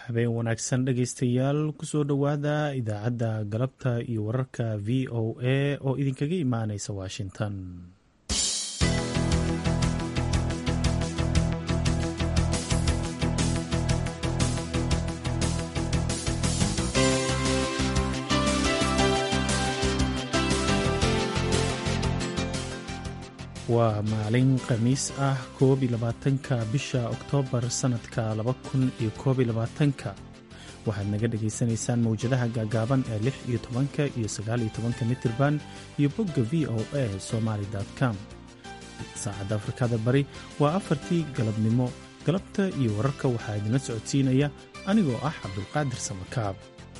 habeen wanaagsan dhegaystayaal kusoo dhowaada idaacadda galabta iyo wararka v o a oo idinkaga imaanaysa washington waa maalin khamiis ah koob iyo labaatanka bisha oktoobar sannadka laba kun iyo koob iyo labaatanka waxaad naga dhagaysanaysaan mawjadaha gaagaaban ee lix iyo tobanka iyo sagaal iyo tobanka mitirban iyo bogga v o a somaali com saacadda afrikada bari waa afartii galabnimo galabta iyo wararka waxaa idinla socodsiinaya anigoo ah cabdulqaadir samakaab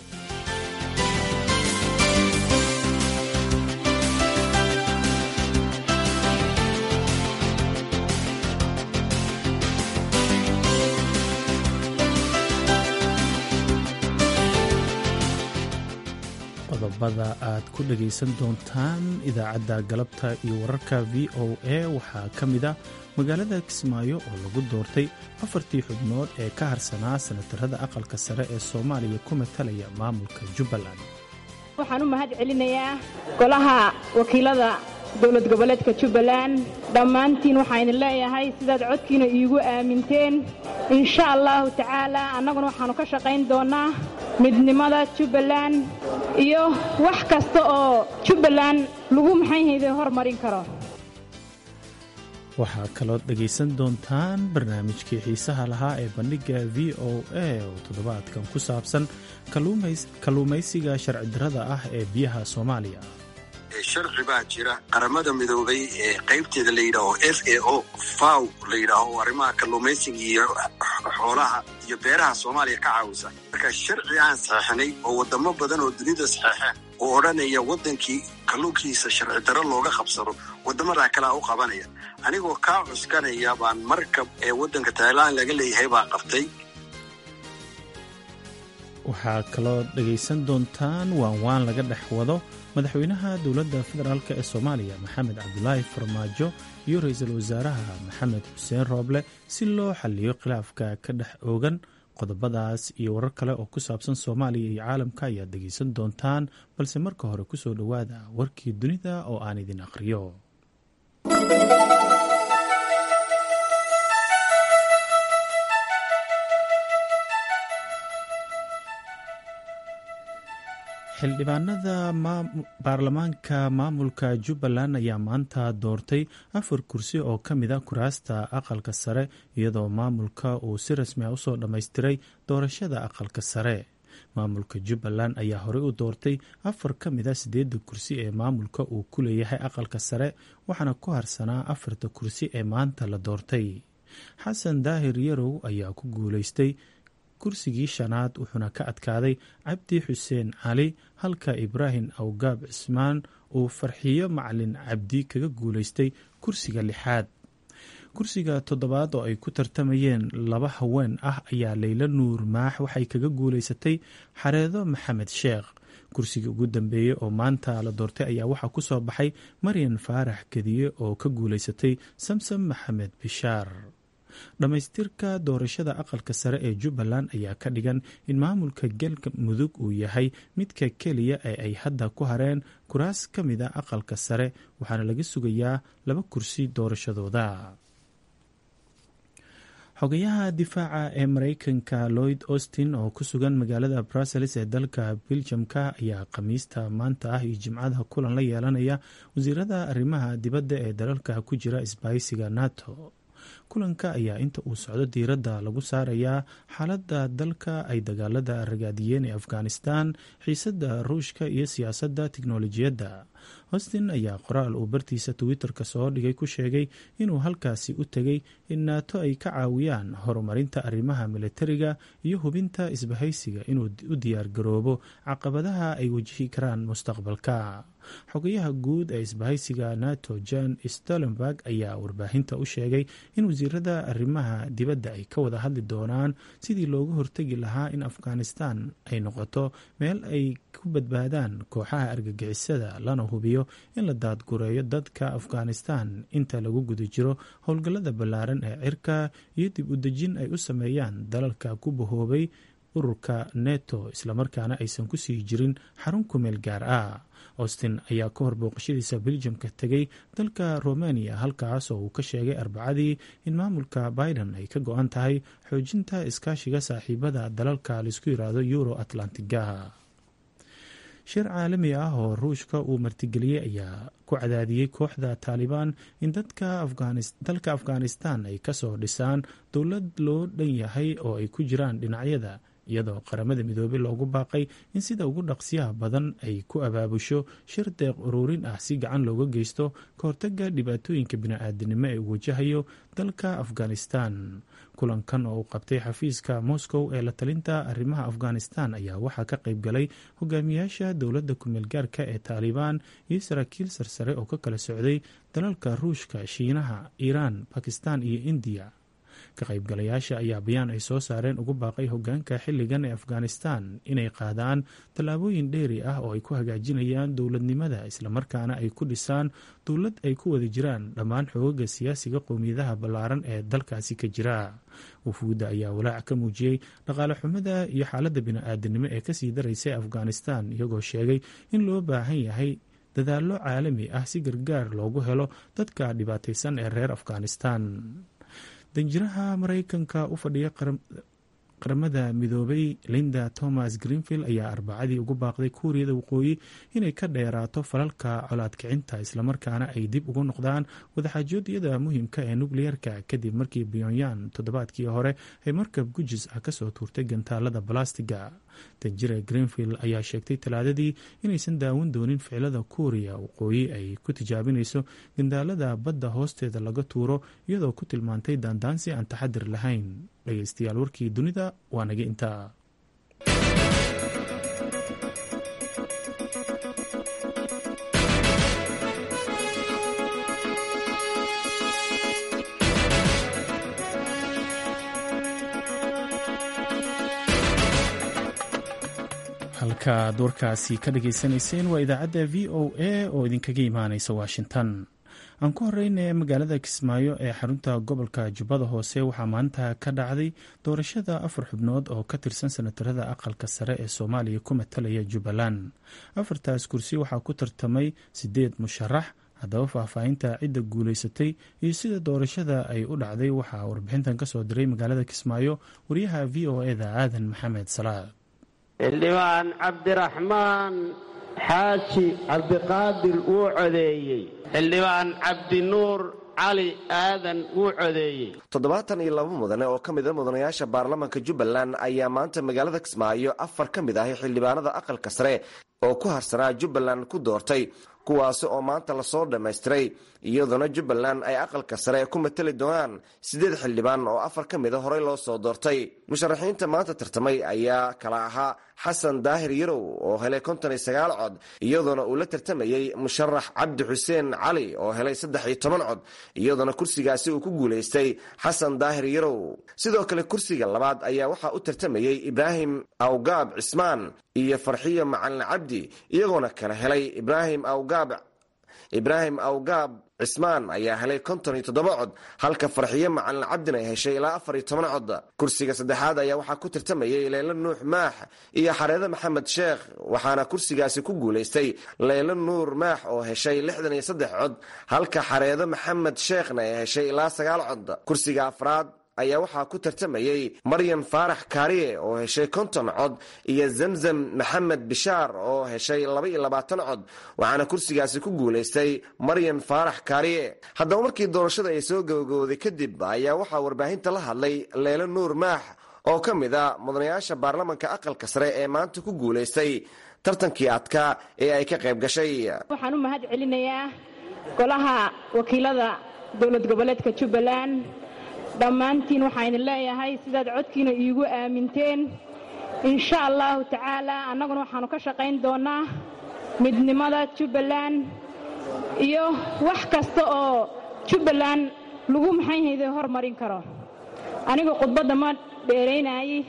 qodobada aad ku dhagaysan doontaan idaacadda galabta iyo wararka v o a waxaa ka mid a magaalada kismaayo oo lagu doortay afartii xubnood ee ka harsanaa sanatarada aqalka sare ee soomaaliya ku matalaya maamulka jubbaland waxaan u mahad celinayaa golaha wakiilada dowlad goboleedka jubbaland dhammaantiin waxaan idin leeyahay sidaad codkiina iigu aaminteen insha allahu tacaala annaguna waxaannu ka shaqayn doonnaa midnimada jubbaland iyo wax kasta oo jubbaland lagu maxayhayde hormarin karo waxaa kalood dhegaysan doontaan barnaamijkii xiisaha lahaa ee bandhigga v o a oo toddobaadkan ku saabsan kalluumaysiga sharci darrada ah ee biyaha soomaaliya sharci baa jira qaramada midoobay ee qaybteeda la yidhaaho f a o faw la yidhaaho arrimaha kalluumaysiga iyo xoolaha iyo beeraha soomaaliya ka caawisa marka sharci aan saxeixnay oo waddamo badan oo dunida saxeexeen oo odhanaya waddankii kalluunkiisa sharci darro looga qabsado waddamadaa kalea u qabanaya anigoo kaa cuskanaya baan markab ee waddanka tailan laga leeyahay baa qabtay waxaa kaloo dhegaysan doontaan waan waan laga dhex wado madaxweynaha dowladda federaalk ee soomaaliya maxamed cabdulaahi farmaajo iyo ra-iisul wasaaraha maxamed xuseen rooble si loo xalliyo khilaafka ka dhex oogan qodobadaas iyo warar kale oo ku saabsan soomaaliya iyo caalamka ayaad dhegaysan doontaan balse marka hore kusoo dhowaada warkii dunida oo aan idin aqhriyo xildhibaanada baarlamaanka maamulka jubbaland ayaa maanta doortay afar kursi oo ka mid a kuraasta aqalka sare iyadoo maamulka uu si rasmi a usoo dhammaystiray doorashada aqalka sare maamulka jubbaland ayaa horey u doortay afar ka mid a sideedda kursi ee maamulka uu ku leeyahay aqalka sare waxaana ku harsanaa afarta kursi ee maanta la doortay xasan daahir yarow ayaa ku guuleystay kursigii shanaad wuxuuna ka adkaaday cabdi xuseen cali halka ibraahim awgaab cismaan uu farxiyo macalin cabdi kaga guulaystay kursiga lixaad kursiga toddobaad oo ay ku tartamayeen laba haween ah ayaa leyla nuur maax waxay kaga guulaysatay xareedo maxamed sheekh kursigii ugu dambeeyey oo maanta la doortay ayaa waxaa ku soo baxay maryan faarax kediye oo ka guulaysatay samsam maxamed bishaar dhammaystirka doorashada aqalka sare ee jubbaland ayaa ka dhigan in maamulka galka mudug uu yahay midka keliya ee ay hadda ku hareen kuraas ka mid a aqalka sare waxaana laga sugayaa laba kursi doorashadooda xogayaha difaaca ee mareykanka lloyd austin oo ku sugan magaalada brussels ee dalka beljamka ayaa khamiista maanta ah iyo jimcada kulan la yeelanaya wasiirada arrimaha dibadda ee dalalka ku jira isbahaysiga nato kulanka ayaa inta uu socdo diiradda lagu saarayaa xaaladda dalka ay dagaalada ragaadiyeen ee afghanistan xiisadda ruushka iyo siyaasadda tiknolojiyadda hostin ayaa qoraal uu bartiisa twitter-ka soo dhigay ku sheegay inuu halkaasi u tegay in naato ay ka caawiyaan horumarinta arrimaha militariga iyo hubinta isbahaysiga inuu u diyaargaroobo caqabadaha ay wajihi karaan mustaqbalka xogayaha guud ee isbahaysiga nato jan stolenberg ayaa warbaahinta u sheegay in wasiirada arrimaha dibadda ay ka wada hadli doonaan sidii looga hortegi lahaa in afghanistan ay noqoto meel ay ku badbaadaan kooxaha argagixisada lana hubiyo in la daadgureeyo dadka afghanistan inta lagu guda jiro howlgallada ballaaran ee cirka iyo dib u dejin ay u sameeyaan dalalka ku bahoobay ururka neto islamarkaana aysan ku sii jirin xarun kumeel gaar ah austin ayaa ka hor booqashadiisa beljamka tegay dalka romania halkaas oo uu ka sheegay arbacadii in maamulka biden ay ka go-an tahay xoojinta iskaashiga saaxiibada dalalka laisku yiraahdo euro atlantiga shir caalami ah oo ruushka uu martigeliyey ayaa ku cadaadiyey kooxda taalibaan in dalka afghanistan ay kasoo dhisaan dowlad loo dhan yahay oo ay ku jiraan dhinacyada iyadoo qaramada midoobey loogu baaqay in sida ugu dhaqsiyaha badan ay ku abaabusho shir deeq ururin ah si gacan looga geysto ka hortaga dhibaatooyinka bini-aadanimo ee uu wajahayo dalka afghanistan kulankan oo uu qabtay xafiiska moscow ee la talinta arrimaha afghanistan ayaa waxaa ka qayb galay hogaamiyaasha dowladda kumeel gaarka ee taalibaan iyo saraakiil sarsare oo ka kala socday dalalka ruushka shiinaha iiraan bakistan iyo indiya ka qaybgalayaasha ayaa bayaan ay soo saareen ugu baaqay hogaanka xilligan ee afghanistan inay qaadaan tallaabooyin dheeri ah oo ay ku hagaajinayaan dowladnimada islamarkaana ay ku dhisaan dowlad ay ku wada jiraan dhammaan xoogaga siyaasiga qowmiyadaha ballaaran ee dalkaasi ka jira wufuudda ayaa walaac ka muujiyey dhaqaale xumada iyo xaaladda bini-aadanimo ee kasii daraysay afghanistan iyagoo sheegay in loo baahan yahay dadaallo caalami ah si gargaar loogu helo dadka dhibaataysan ee reer afghanistan danjiraha maraykanka u fadhiya qaramada midoobay linda thomas greenfield ayaa arbacadii ugu baaqday kuuriyada waqooyi inay ka dheeraato falalka colaadkicinta islamarkaana ay dib ugu noqdaan wadaxaajoodyada muhiimka ee nukliyeerka kadib markii pyonyan toddobaadkii hore ay markab gujis ah kasoo tuurtay gantaalada balastiga danjira greenfield ayaa sheegtay talaadadii inaysan daawan doonin ficilada kuuriya waqooyi ay ku tijaabinayso gandaalada badda hoosteeda laga tuuro iyadoo ku tilmaantay daandaansi aan taxadir lahayn dhegeystayaal warkii dunida waa naga intaa halkaad warkaasi ka dhageysanayseen waa idaacadda v o a oo idinkaga imaaneysa washington aan ku horeyna magaalada kismaayo ee xarunta gobolka jubbada hoose waxaa maanta ka dhacday doorashada afar xubnood oo ka tirsan senatarada aqalka sare ee soomaaliya ku matalaya jubbaland afartaas kursi waxaa ku tartamay sideed musharax haddaba faahfaahinta cidda guuleysatay iyo sida doorashada ay u dhacday waxaa warbixintan kasoo diray magaalada kismaayo wariyaha v o eda aadan maxamed salaad xildhibaan cabdiraxmaan xaaji cabdiqaadir wuu codeeyey xildhibaan cabdinuur cali aadan wuu codeeyey toddobaatan iyo laba mudane oo ka mida mudanayaasha baarlamaanka jubbaland ayaa maanta magaalada kismaayo afar ka mid ahi xildhibaanada aqalka sare oo ku harsanaa jubbaland ku doortay kuwaasi oo maanta lasoo dhammaystiray iyadoona jubbaland ay aqalka sare ku matali doonaan siddeed xildhibaan oo afar ka mida horey loo soo doortay musharaxiinta maanta tartamay ayaa kala ahaa xasan daahir yarow oo helay konton iyo sagaal cod iyadoona uu la tartamayey musharax cabdi xuseen cali oo helay saddex iyo toban cod iyadoona kursigaasi uu ku guulaystay xasan daahir yarow sidoo kale kursiga labaad ayaa waxaa u tartamayey ibraahim awgaab cismaan iyo farxiyo macalin cabdi iyagoona kala helay ibraahim awgaab ibraahim awgaab cismaan ayaa helay konton iyo toddoba cod halka farxiyo macalin cabdina ay heshay ilaa afar iyo toban cod kursiga saddexaad ayaa waxaa ku tartamayay leylo nuux maax iyo xareede maxamed sheekh waxaana kursigaasi ku guulaystay leylo nuur maax oo heshay lixdan iyo saddex cod halka xareede maxamed sheekhna ay heshay ilaa sagaal cod kursiga afraad ayaa waxaa ku tartamayey maryan faarax kaariye oo heshay konton cod iyo zamzam maxamed bishaar oo heshay laba iyo labaatan cod waxaana kursigaasi ku guulaystay maryan faarax kaariye haddaba markii doorashada ay soo gabagabooday kadib ayaa waxaa warbaahinta la hadlay leylo nuur maax oo ka mid a mudanayaasha baarlamanka aqalka sare ee maanta ku guulaystay tartankii adkaa ee ay ka qayb gashay waxaan u mahad celinayaa golaha wakiilada dowlad goboleedka jubbaland dhammaantiin waxaynu leeyahay sidaad codkiina iigu aaminteen insha allahu tacaalaa annaguna waxaannu ka shaqayn doonnaa midnimada jubbaland iyo wax kasta oo jubbaland lagu maxayhayde hormarin karo anigu khudbadda ma dheeraynaayi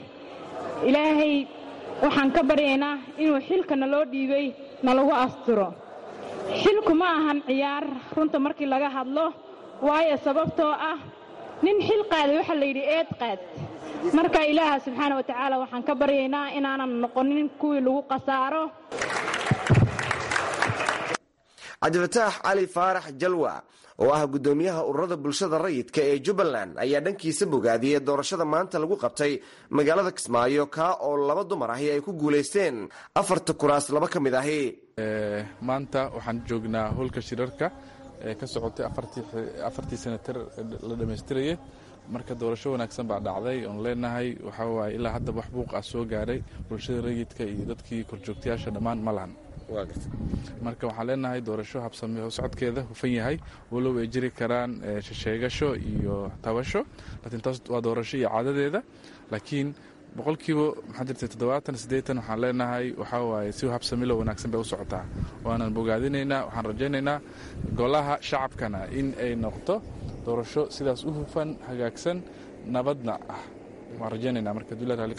ilaahay waxaan ka baryaynaa inuu xilka naloo dhiibay nalagu asturo xilku ma ahan ciyaar runta markii laga hadlo waayo sababtoo ah nin xil qaaday waxaa la yidhi eed qaad marka ilaaha subxaana wa tacaala waxaan ka baryaynaa inaanan noqonin kuwii lagu khasaaro cabdifataax cali faarax jalwa oo ah guddoomiyaha ururada bulshada rayidka ee jubbaland ayaa dhankiisa bogaadiyey doorashada maanta lagu qabtay magaalada kismaayo kaa oo laba dumar ahi ay ku guulaysteen afarta kuraas laba ka mid ahi maanta waxaan joognaa howlka shirarka ee ka socotay afartii senatar la dhammaystirayay marka doorasho wanaagsan baa dhacday oon leenahay waxaa waaye ilaa hadda wax buuq ah soo gaaray bulshada rayidka iyo dadkii korjoogtayaasha dhammaan ma lahan marka waxaan leenahay doorasho habsame socodkeeda hufan yahay walow ay jiri karaan sheegasho iyo tabasho laakiin taas waa doorasho iyo caadadeeda laakiin boqolkiiba maxaa jirta toddobaatan siddeetan waxaan leenahay waxaa waaye si habsamilo wanaagsan bay u socotaa waanaan bogaadinaynaa waxaan rajaynaynaa golaha shacabkana in ay noqoto doorasho sidaas u hufan hagaagsan nabadna ah waan rajaynayna marka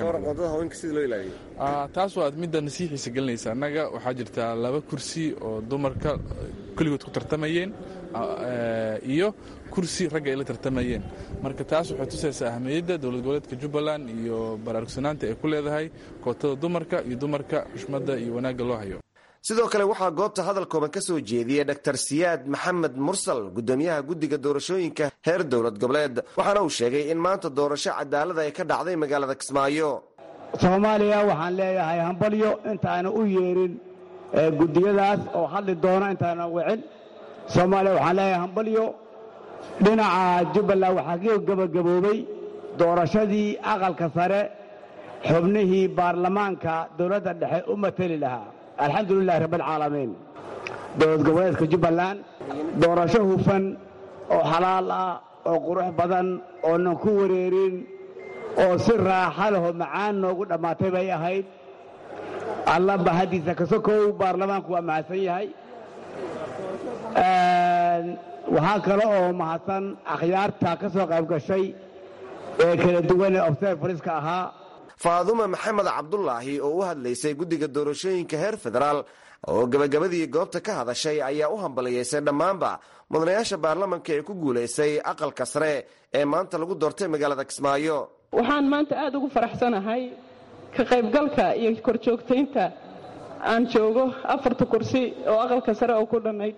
taas waa midda nasiixiisa gelinaysa annaga waxaa jirtaa laba kursi oo dumarka keligood ku tartamayeen iyo kursi ragga ay la tartamayeen marka taas waxay tusaysaa ahmiyadda dowlad goboleedka jubbaland iyo baraarugsanaanta ay ku leedahay kootada dumarka iyo dumarka xushmadda iyo wanaagga loo hayo sidoo kale waxaa goobta hadal kooban ka soo jeediyey dor siyaad maxamed mursal gudoomiyaha guddiga doorashooyinka heer dowlad goboleed waxaana uu sheegay in maanta doorasho cadaalada ay ka dhacday magaalada kismaayo soomaaliya waxaan leeyahay hambalyo intaana u yeerin guddiyadaas oo hadli doona intaana wicin soomaaliya waxaan leeyahay hambalyo dhinaca jubbaland waxaa ka gebagaboobay doorashadii aqalka sare xubnihii baarlamaanka dowladda dhexe u mateli lahaa alxamdu lilahi rabbialcaalamiin dowlad goboleedka jubbaland doorasho hufan oo xalaal ah oo qurux badan oonan ku wareerin oo si raaxa leho macaan noogu dhammaatay bay ahayd alla bahadiisa ka sokow baarlamaanku waa mahadsan yahay waxaa kale oo mahadsan akhyaarta ka soo qayb gashay ee kala duwan ee observariska ahaa faadume maxamed cabdulaahi oo u hadlaysay guddiga doorashooyinka heer federaal oo gebagabadii goobta ka hadashay ayaa u hambaliyeysay dhammaanba mudanayaasha baarlamanka ee ku guulaysay aqalka sare ee maanta lagu doortay magaalada kismaayo waxaan maanta aad ugu faraxsanahay ka qaybgalka iyo korjoogtaynta aan joogo afarta kursi oo aqalka sare oo ku dhannayd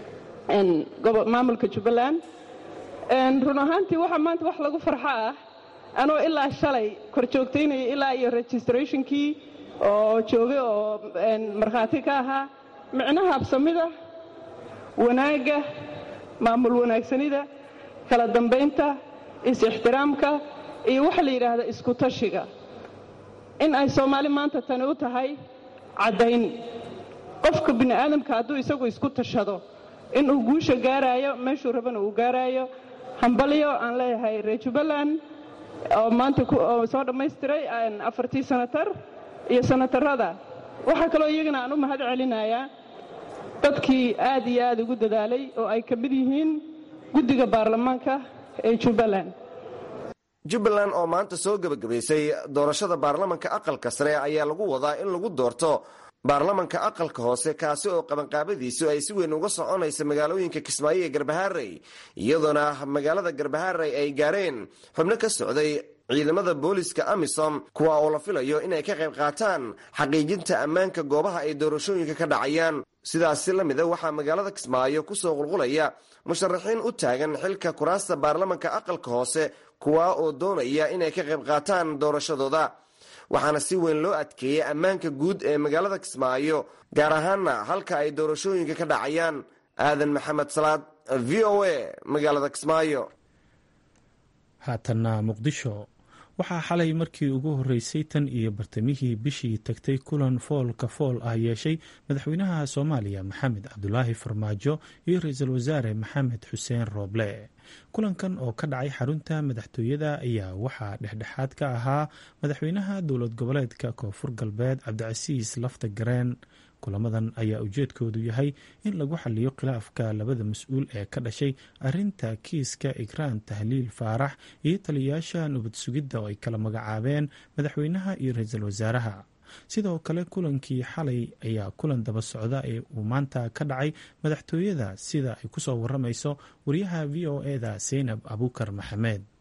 maamulka jubbaland run ahaantii waxaa maanta wax lagu farxo ah anoo ilaa shalay kor joogtaynaya ilaa iyo registrationkii oo joogay oo markhaati ka ahaa micnaha habsamida wanaagga maamul wanaagsanida kala dambaynta is-ixtiraamka iyo waxa la yidhaahda isku tashiga in ay soomaali maanta tani u tahay caddayn qofka bini aadamka hadduu isagu isku tashado inuu guusha gaaraayo meeshuu rabana uu gaaraayo hambalyo aan leeyahay reer jubbaland oo maanta oo soo dhammaystiray afartii sanatar iyo sanatarada waxaa kaloo iyagana aan u mahad celinayaa dadkii aad iyo aad ugu dadaalay oo ay ka mid yihiin guddiga baarlamaanka ee jubbaland jubbaland oo maanta soo gebagabaysay doorashada baarlamanka aqalka sare ayaa lagu wadaa in lagu doorto baarlamanka aqalka hoose kaasi oo qabanqaabadiisu ay si weyn uga soconaysa magaalooyinka kismaayo ee garbaharey iyadoona magaalada garbaharey ay gaareen xubno ka socday ciidamada booliska amisom kuwa oo la filayo inay ka qayb qaataan xaqiijinta ammaanka goobaha ay doorashooyinka ka dhacayaan sidaasi la mida waxaa magaalada kismaayo kusoo qulqulaya musharaxiin u taagan xilka kuraasta baarlamanka aqalka hoose kuwa oo doonaya inay ka qayb qaataan doorashadooda waxaana si weyn loo adkeeyey ammaanka guud ee magaalada kismaayo gaar ahaanna halka ay doorashooyinka ka dhacayaan aadan maxamed salaad v o a magaalada kismaayo haatanna muqdisho waxaa xalay markii ugu horreysay tan iyo bartamihii bishii tagtay kulan foolka fool ah yeeshay madaxweynaha soomaaliya maxamed cabdulaahi farmaajo iyo ra-iisul wasaare maxamed xuseen rooble kulankan oo ka dhacay xarunta madaxtooyada ayaa waxaa dhexdhexaad ka ahaa madaxweynaha dowlad goboleedka koonfur galbeed cabdicasiis lafta gareen kulamadan ayaa ujeedkoodu yahay in lagu xaliyo khilaafka labada mas-uul ee ka dhashay arinta kiiska ikraan tahliil faarax iyo taliyayaasha nabad sugidda oo ay kala magacaabeen madaxweynaha iyo ra-iisul wasaaraha sidoo kale kulankii xalay ayaa kulan daba socda ee uu maanta ka dhacay madaxtooyada sida ay kusoo waramayso wariyaha v o eda seynab abuukar maxamed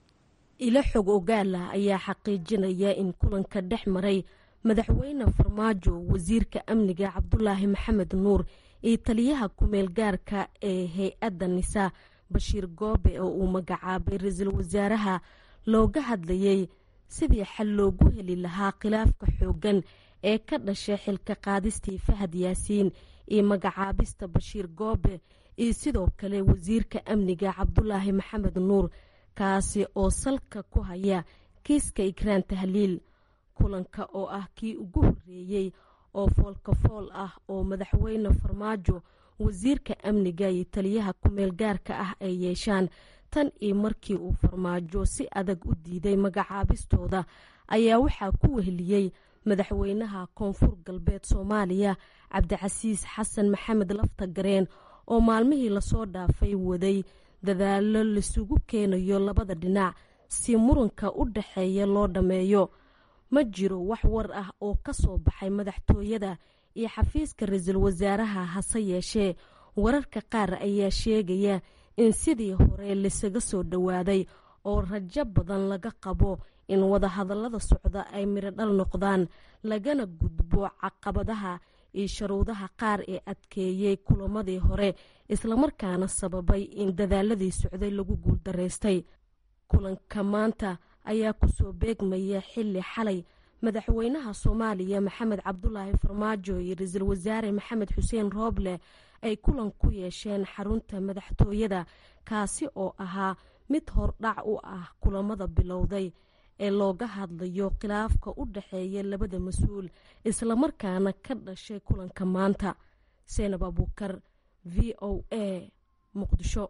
ilo xog ogaala ayaa xaqiijinaya in kulanka dhex maray madaxweyne farmaajo wasiirka amniga cabdulaahi maxamed nuur iyo taliyaha kumeel gaarka ee hay-adda nisa bashiir goobe oo uu magacaabay ra-iisul wasaaraha looga hadlayay sidii xal loogu heli lahaa khilaafka xooggan ee ka dhashay xilka qaadistii fahad yaasiin iyo magacaabista bashiir goobe iyo sidoo kale wasiirka amniga cabdulaahi maxamed nuur kaasi oo salka ku haya kiiska ikraan tahliil kulanka oo ah kii ugu horreeyey oo foolkafool ah oo madaxweyne farmaajo wasiirka amniga iyo taliyaha kumeel gaarka ah ay yeeshaan tan iyo markii uu farmaajo si adag u diiday magacaabistooda ayaa waxaa ku weheliyey madaxweynaha koonfur galbeed soomaaliya cabdicasiis xasan maxamed lafta gareen oo maalmihii lasoo dhaafay waday dadaalo laisugu keenayo labada dhinac si muranka u dhaxeeya loo dhammeeyo ma jiro wax war ah oo ka soo baxay madaxtooyada iyo xafiiska ra-iisul wasaaraha hase yeeshee wararka qaar ayaa sheegaya in sidii hore laisaga soo dhowaaday oo rajo badan laga qabo in wadahadallada socda ay midho dhal noqdaan lagana gudbo caqabadaha iyo sharuudaha qaar ee adkeeyey kulamadii hore islamarkaana sababay in dadaaladii socday lagu guuldaraystay kulanka maanta ayaa kusoo beegmaya xilli xalay madaxweynaha soomaaliya maxamed cabdulaahi farmaajo iyo ra-iisul wasaare maxamed xuseen rooble ay kulan ku yeesheen xarunta madaxtooyada kaasi oo ahaa mid hordhac u ah kulamada bilowday ee looga hadlayo khilaafka u dhaxeeya labada mas-uul islamarkaana ka dhashay kulanka maanta seenab abuukar v o a muqdisho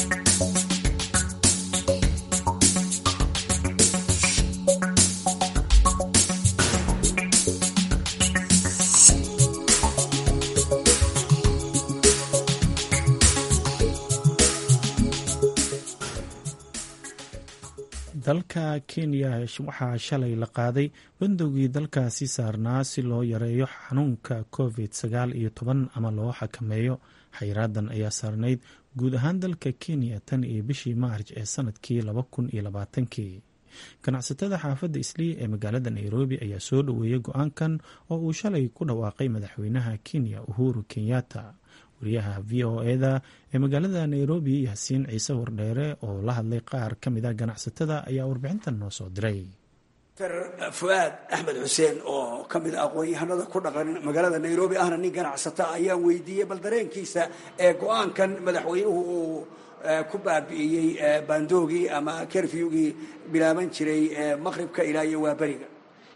dalka kenya waxaa shalay la qaaday bandowgii dalkaasi saarnaa si loo yareeyo xanuunka covid sagaal iyo toban ama loo xakameeyo xayraadan ayaa saarnayd guud ahaan dalka kenya tan iyo bishii maarj ee sanadkii laba kun iyo labaatankii ganacsatada xaafadda islii ee magaalada nairobi ayaa soo dhoweeyey go-aankan oo uu shalay ku dhawaaqay madaxweynaha kenya uhuru kenyatta wariyaha v o eda ee magaalada nairobi yaasiin ciise wardheere oo la hadlay qaar ka mid a ganacsatada ayaa warbixintan noo soo diray fuaad axmed xuseen oo ka mid a aqoon-yahanada ku dhaqan magaalada nairobi ahna nin ganacsata ayaan weydiiyey bal dareenkiisa ee go-aankan madaxweynuhu uu ku baabi'iyey bandoogii ama kerfyugii bilaaban jiray maqribka ilaa iyo waaberiga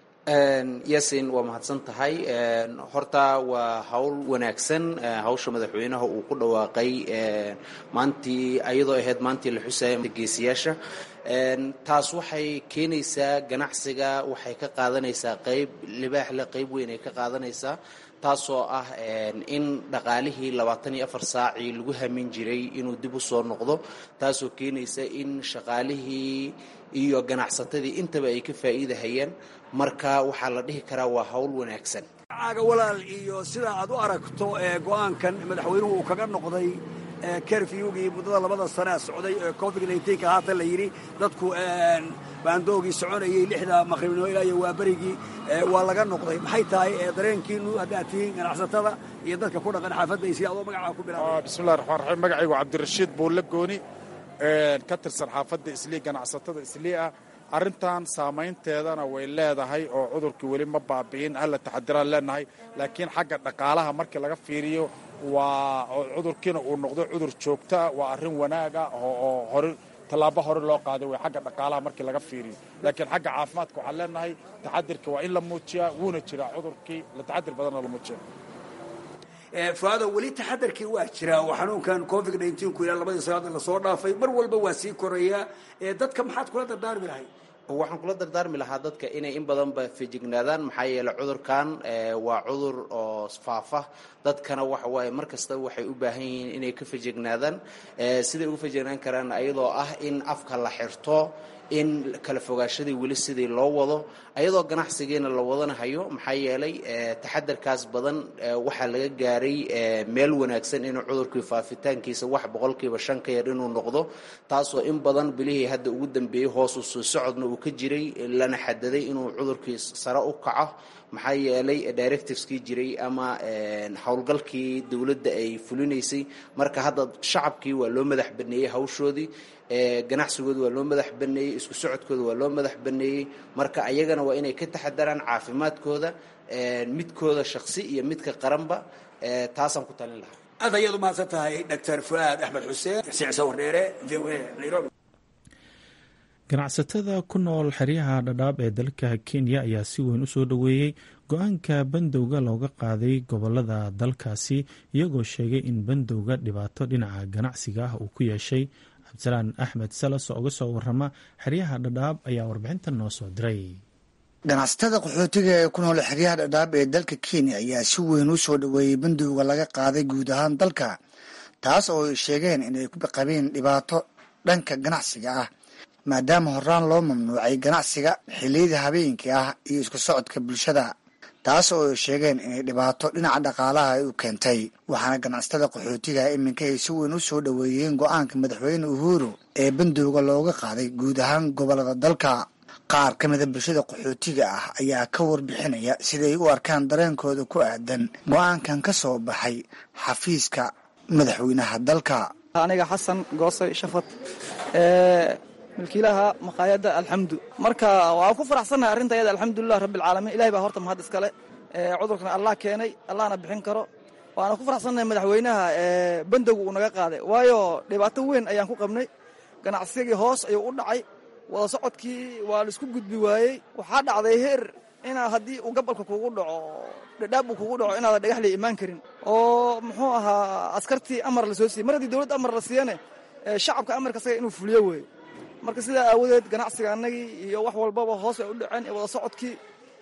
yasin waa mahadsan tahay horta waa hawl wanaagsan hawsha madaxweynaha uu ku dhawaaqay maantii ayadoo ahayd maantii la xusaya geesiyaasha taas waxay keenaysaa ganacsiga waxay ka qaadanaysaa qayb libaaxle qayb weyn ay ka qaadanaysaa taasoo ah in dhaqaalihii labaatan iyo afar saacii lagu hamin jiray inuu dib u soo noqdo taasoo keenaysa in shaqaalihii iyo ganacsatadii intaba ay ka faa'iidahayaan marka waxaa la dhihi karaa waa hawl wanaagsan caaga walaal iyo sida aad u aragto ee go-aankan madaxweynuhu uu kaga noqday kerfyugii muddada labada sanea socday ee covid nka haatan la yidhi dadku baandoogii soconayay lixda maqribnimo ilaa iyo waaberigii waa laga noqday maxay tahay dareenkiinu haddaad tihiin ganacsatada iyo dadka ku dhaqan xaafadda isli adoo magacaa ku bilaabay bismillahi raxmaan raxiim magacaygu cabdirashiid buulle gooni ka tirsan xaafadda islii ganacsatada islii ah arrintan saamaynteedana way leedahay oo cudurkii weli ma baabi'in hala taxadiraan leenahay laakiin xagga dhaqaalaha markii laga fiiriyo waa cudurkiina uu noqdo cudur joogtaa waa arrin wanaaga oo hore tallaabo hore loo qaaday way xagga dhaqaalaha markii laga fiiriyo laakiin xagga caafimaadka waxaan leenahay taxadirka waa in la muujiyaa wuuna jiraa cudurkii la taxadir badanna la muujiya fuaado weli taxadarkii waa jiraa oo xanuunkan covid ku ilaa labadii sanaad lasoo dhaafay mar walba waa sii korayaa dadka maxaad kula dardaarmi lahay waxaan kula dardaarmi lahaa dadka inay in badanba fejignaadaan maxaa yeeley cudurkan waa cudur oo faafa dadkana waxawaaye mar kasta waxay u baahan yihiin inay ka fejignaadaan siday uga fejignaan karaan ayadoo ah in afka la xirto in kala fogaashadii weli sidii loo wado ayadoo ganacsigiina la wadana hayo maxaa yeelay taxadarkaas badan waxaa laga gaaray meel wanaagsan inuu cudurkii faafitaankiisa wax boqolkiiba shan ka yar inuu noqdo taasoo in badan bilihii hadda ugu dambeeyey hoosu soo socodna uu ka jiray lana xadaday inuu cudurkii sare u kaco maxaa yeelay directiveskii jiray ama howlgalkii dowladda ay fulinaysay marka hadda shacabkii waa loo madax baneeyey hawshoodii ganacsigooda waa loo madax baneeyey isku socodkooda waa loo madax baneeyey marka ayagana waa inay ka taxadaraan caafimaadkooda midkooda shaksi iyo midka qaranba taasaan ku talin lahaa aad ayaad u mahadsan tahay doctor fuaad axmed xuseen sicsa wardheere v o a nairobi ganacsatada ku nool xeryaha dhadhaab ee dalka kenya ayaa si weyn u soo dhoweeyey go-aanka bandowga looga qaaday gobolada dalkaasi iyagoo sheegay in bandowga dhibaato dhinaca ganacsiga ah uu ku yeeshay cabdisalaan axmed salas oo uga soo warama xeryaha dhadhaab ayaa warbixintan noo soo diray ganacsatada qaxootiga ee ku nool xeryaha dhadhaab ee dalka kenya ayaa si weyn u soo dhoweeyey bandowga laga qaaday guud ahaan dalka taas oo ay sheegeen inay ku qabeen dhibaato dhanka ganacsiga ah maadaama horaan loo mamnuucay ganacsiga xilliyada habeenkii ah iyo isku socodka bulshada taas oo ay sheegeen inay dhibaato dhinaca dhaqaalaha ay u keentay waxaana ganacsatada qaxootiga iminka ay si weyn u soo dhoweeyeen go-aanka madaxweyne uhuru ee bandowga looga qaaday guud ahaan gobolada dalka qaar ka mida bulshada qaxootiga ah ayaa ka warbixinaya siday u arkaan dareenkooda ku aadan go-aankan ka soo baxay xafiiska madaxweynaha dalka aniga xasan goosay shafad milkiilaha maqaayadda alxamdu marka waan ku faraxsannahay arrinta ayada alxamdulilah rabbialcaalamiin ilahay baa horta mahad iskale cudurkana allah keenay allahna bixin karo waana ku faraxsannahay madaxweynaha bandowga uu naga qaaday waayo dhibaato weyn ayaan ku qabnay ganacsigii hoos ayuu u dhacay wada socodkii waa laisku gudbi waayey waxaa dhacday heer inaa haddii uu gabalka kugu dhaco dhadhaab uu kugu dhaco inaadan dhagax la imaan karin oo muxuu ahaa askartii amar la soo siiyey mar haddii dowladda amar la siiyane shacabka amarka saga inuu fuliyo weeye marka sidaa aawadeed ganacsiga annagii iyo wax walbaba hoos ay u dhaceen iyo wada socodkii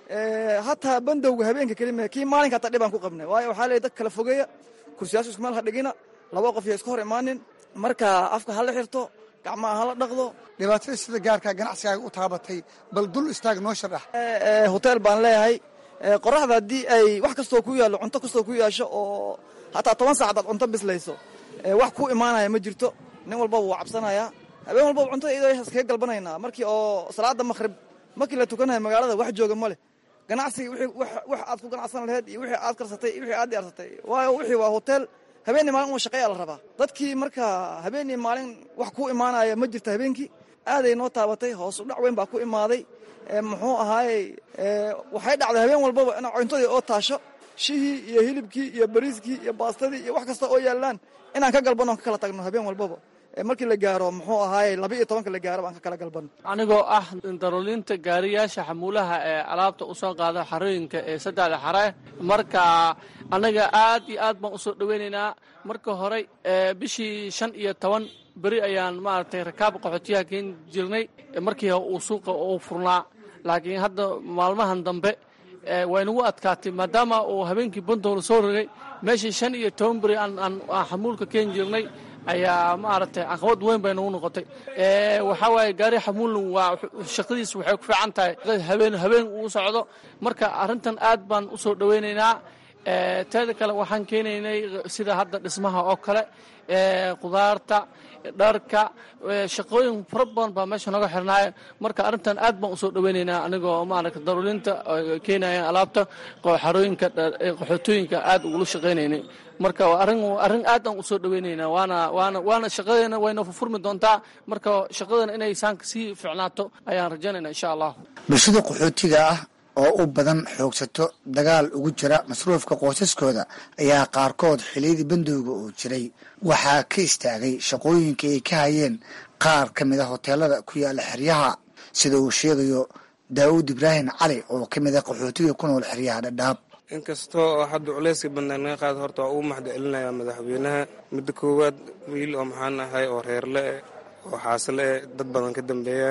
hataa bandowga habeenka kelima kii maalinka hataa dhibaan ku qabnay waayo waxaa leeyahy dad kala fogeeya kursiyaashu isku meel ha dhigina laba qof iyo iska hor imaanin marka afka hala xirto gacmaha hala dhaqdo dhibaatada sida gaarka ganacsigaaga u taabatay bal dul istaag noo sharax hotel baan leeyahay qoraxda haddii ay wax kastoo ku yaallo cunto kastoo ku yaasho oo hataa toban sac hadaad cunto bislayso wax ku imaanaya ma jirto nin walbaba wuu cabsanayaa habeen walbaba cuntada iyadoo iskaga galbanaynaa markii oo salaada makhrib markii la tukanayo magaalada wax jooga ma leh ganacsiga wax aad ku ganacsan laheyd iyo wixii aad karsatay iyo wixii aad diyaarsatay waayo wixii waa hotel habeenii maalin uu shaqeeya la rabaa dadkii marka habeenii maalin wax ku imaanaya ma jirta habeenkii aaday noo taabatay hoos u dhac weyn baa ku imaaday muxuu ahaayey waxay dhacday habeen walbaba in cuntadii oo taasho shihii iyo hilibkii iyo bariiskii iyo baastadii iyo wax kasta oo yaallaan inaan ka galbanno ka kala tagno habeen walbaba markii la gaaro muxuu ahaayey laba iyo tobanka la gaaro baan ka kala galbanno anigoo ah daruulinta gaariyaasha xamuulaha ee alaabta u soo qaada xarooyinka ee saddexda xare marka annaga aad iyo aad baan usoo dhoweynaynaa marka hore bishii shan iyo toban beri ayaan maaragtay rakaab qaxootiyaha keeni jirnay markii uu suuqa uu furnaa laakiin hadda maalmahan dambe waynagu adkaatay maadaama uu habeenkii bandow soo rogay meeshii shan iyo toban beri aan xamuulka keeni jirnay ayaa maaragtay caqabad weyn bay nagu noqotay waxaa waaye gaari xamuulna waa shaqadiisa waxay ku fiican tahay habeen habeen uu socdo marka arrintan aad baan u soo dhoweynaynaa teeda kale waxaan keenaynay sida hadda dhismaha oo kale qudaarta dharka shaqooyin fara badan baa meesha noga xirnaaye marka arrintan aad baan usoo dhoweynaynaa anigoo maaragta daruulinta keenaya alaabta xarooyinka qaxootooyinka aad ugula shaqaynaynay marka arrin arrin aad aan usoo dhoweynaynaa waana waana waana shaqadeena wayna furfurmi doontaa marka shaqadeena inay saanka sii ficnaato ayaan rajaynaynaa insha allah bulshada qaxootiga ah oo u badan xoogsato dagaal ugu jira masruufka qoysaskooda ayaa qaarkood xiliyadii bandowga uu jiray waxaa ka istaagay shaqooyinkii ay ka hayeen qaar ka mid a hoteelada ku yaala xeryaha sida uu sheegayo daawud ibraahim cali oo ka mid a qaxootiga ku nool xeryaha dhadhaab inkastoo oo hadda culayska bandaan naga qaada horta waa ugu maxda celinayaa madaxweynaha midda koowaad wiil oo maxaan ahay oo reerle eh oo xaasle eh dad badan ka dambeeyaan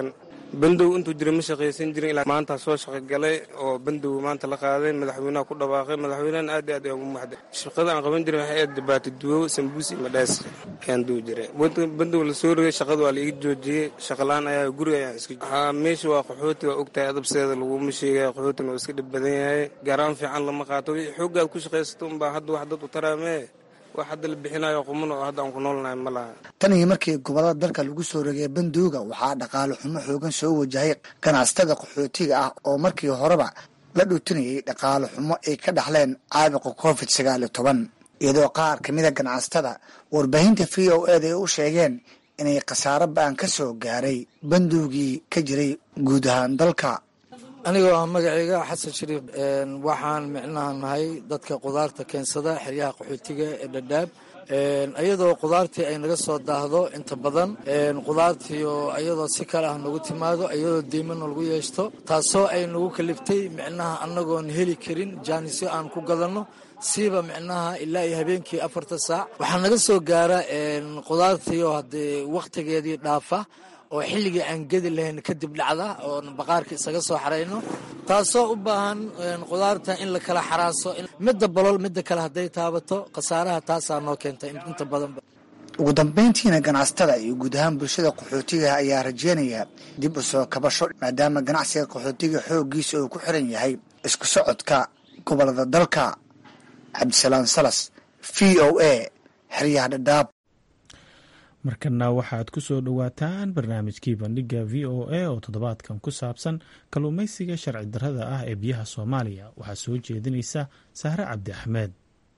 bandow intuu jira ma shaqaysan jirin ilaa maanta soo shaqogalay oo bandow maanta la qaaday madaxweynaha ku dhawaaqay madaxweynahan aad iyo aad ayaan ugu mahday shaqada aan qaban jirin waxay aad dhibaato duwo sambuus iyo madhaas ayaan duwi jiray bandow la soo rogay shaqada waa la iga joojiyey shaqalaan ayaa guriga ayaan iska waxaa meesha waa qaxooti waa ogtahay adabseeda laguma sheegaya qaxootina waa iska dhib badan yahay gaaraan fiican lama qaato wixii xooggaad ku shaqaysato unbaa hadda wax dad u taraamee wax hadda la bixinayo quman oo hadda aan ku noolnahay ma laha tan iyo markii gobollada dalka lagu soo rogay bandooga waxaa dhaqaale xumo xoogan soo wajahay ganacsatada qaxootiga ah oo markii horeba la dhuutinayay dhaqaale xumo ay ka dhaxleen caabuqa covid sagaal iyo toban iyadoo qaar ka mida ganacsatada warbaahinta v o eda ay u sheegeen inay khasaaro ba-an ka soo gaaray bandoogii ka jiray guud ahaan dalka anigoo ah magacayga xasan shariif waxaan micnaha nahay dadka qudaarta keensada xeryaha qaxootiga ee dhadhaab iyadoo qudaartii ay naga soo daahdo inta badan qudaartii oo iyadoo si kale ah nagu timaado iyadoo deymana lagu yeeshto taasoo ay nagu kaliftay micnaha annagoon heli karin jaanisyo aan ku gadanno siiba micnaha ilaa iyo habeenkii afarta saac waxaa naga soo gaara qudaartii oo haddee wakhtigeedii dhaafa oo xilligii aan gedi lahayn kadib dhacda oo baqaarka isaga soo xarayno taasoo u baahan qudaarta in la kala xaraaso midda bolol midda kale hadday taabato khasaaraha taasaa noo keentay inta badanba ugu dambayntiina ganacsatada iyo guud ahaan bulshada qaxootiga ayaa rajeynaya dib u soo kabasho maadaama ganacsiga qaxootiga xooggiisa uu ku xiran yahay isku socodka gobolada dalka cabdisalaam salas v o a xeryaha dhadhaab markana waxaad ku soo dhowaataan barnaamijkii bandhiga v o a oo toddobaadkan ku saabsan kalluumaysiga sharci darrada ah ee biyaha soomaaliya waxaa soo jeedinaysa sahre cabdi axmed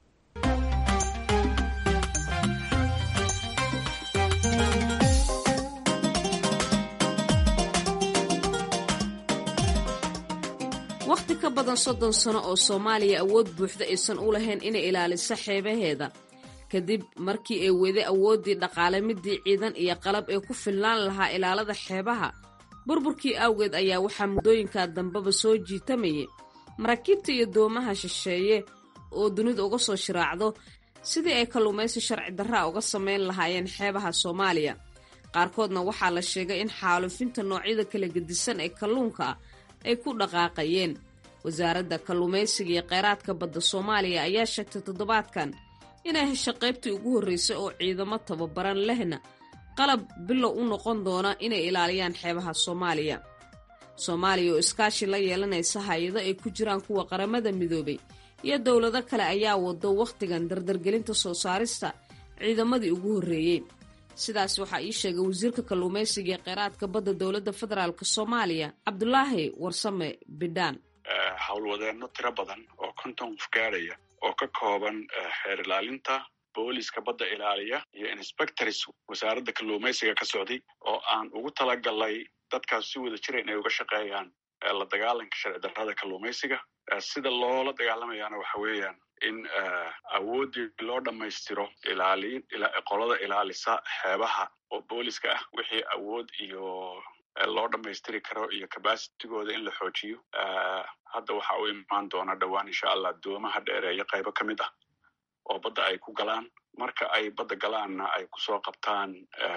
wakhti ka badan soddon sano oo soomaaliya awood buuxda aysan u lahayn inay ilaaliso xeebaheeda kadib markii ay wede awooddii dhaqaale midii ciidan iyo qalab ee ku filnaan lahaa ilaalada xeebaha burburkii awgeed ayaa waxaa muddooyinkaa dambeba soo jiitamayay maraakiibta iyo doomaha shisheeye oo dunida uga soo shiraacdo sidii ay kalluumaysi sharci darraa uga samayn lahaayeen xeebaha soomaaliya qaarkoodna waxaa la sheegay in xaalufinta noocyada kala gedisan ee kalluunka ah ay ku dhaqaaqayeen wasaaradda kalluumaysiga iyo kheyraadka badda soomaaliya ayaa sheegtay toddobaadkan inay hesho qaybtii ugu horraysay oo ciidamo tababaran lehna qalab bilow u noqon doona inay ilaaliyaan xeebaha soomaaliya soomaaliya oo iskaashi la yeelanaysa hay-ado ay ku jiraan kuwa qaramada midoobay iyo dowlado kale ayaa wado wakhtigan dardargelinta soo saarista ciidamadii ugu horreeyey sidaas waxaa ii sheegay wasiirka kalluumaysiga ee kheyraadka badda dowladda federaalk soomaaliya cabdulaahi warsame bidhaan howlwadeenno tiro badan oo konton qof gaadhaya oo ka kooban xeer ilaalinta booliska badda ilaaliya iyo inspectors wasaaradda kalluumaysiga ka socday oo aan ugu talagalnay dadkaas si wada jira inay uga shaqeeyaan la dagaalanka sharci darrada kalluumaysiga sida loola dagaalamayaana waxa weeyaan in awooddii loo dhammaystiro ilaaliin qolada ilaalisa xeebaha oo booliska ah wixii awood iyo loo dhammaystiri karo iyo cabacitigooda in la xoojiyo hadda waxa u imaan doona dhowaan insha allah doomaha dheereeya qaybo ka mid ah oo badda ay ku galaan marka ay badda galaanna ay kusoo qabtaan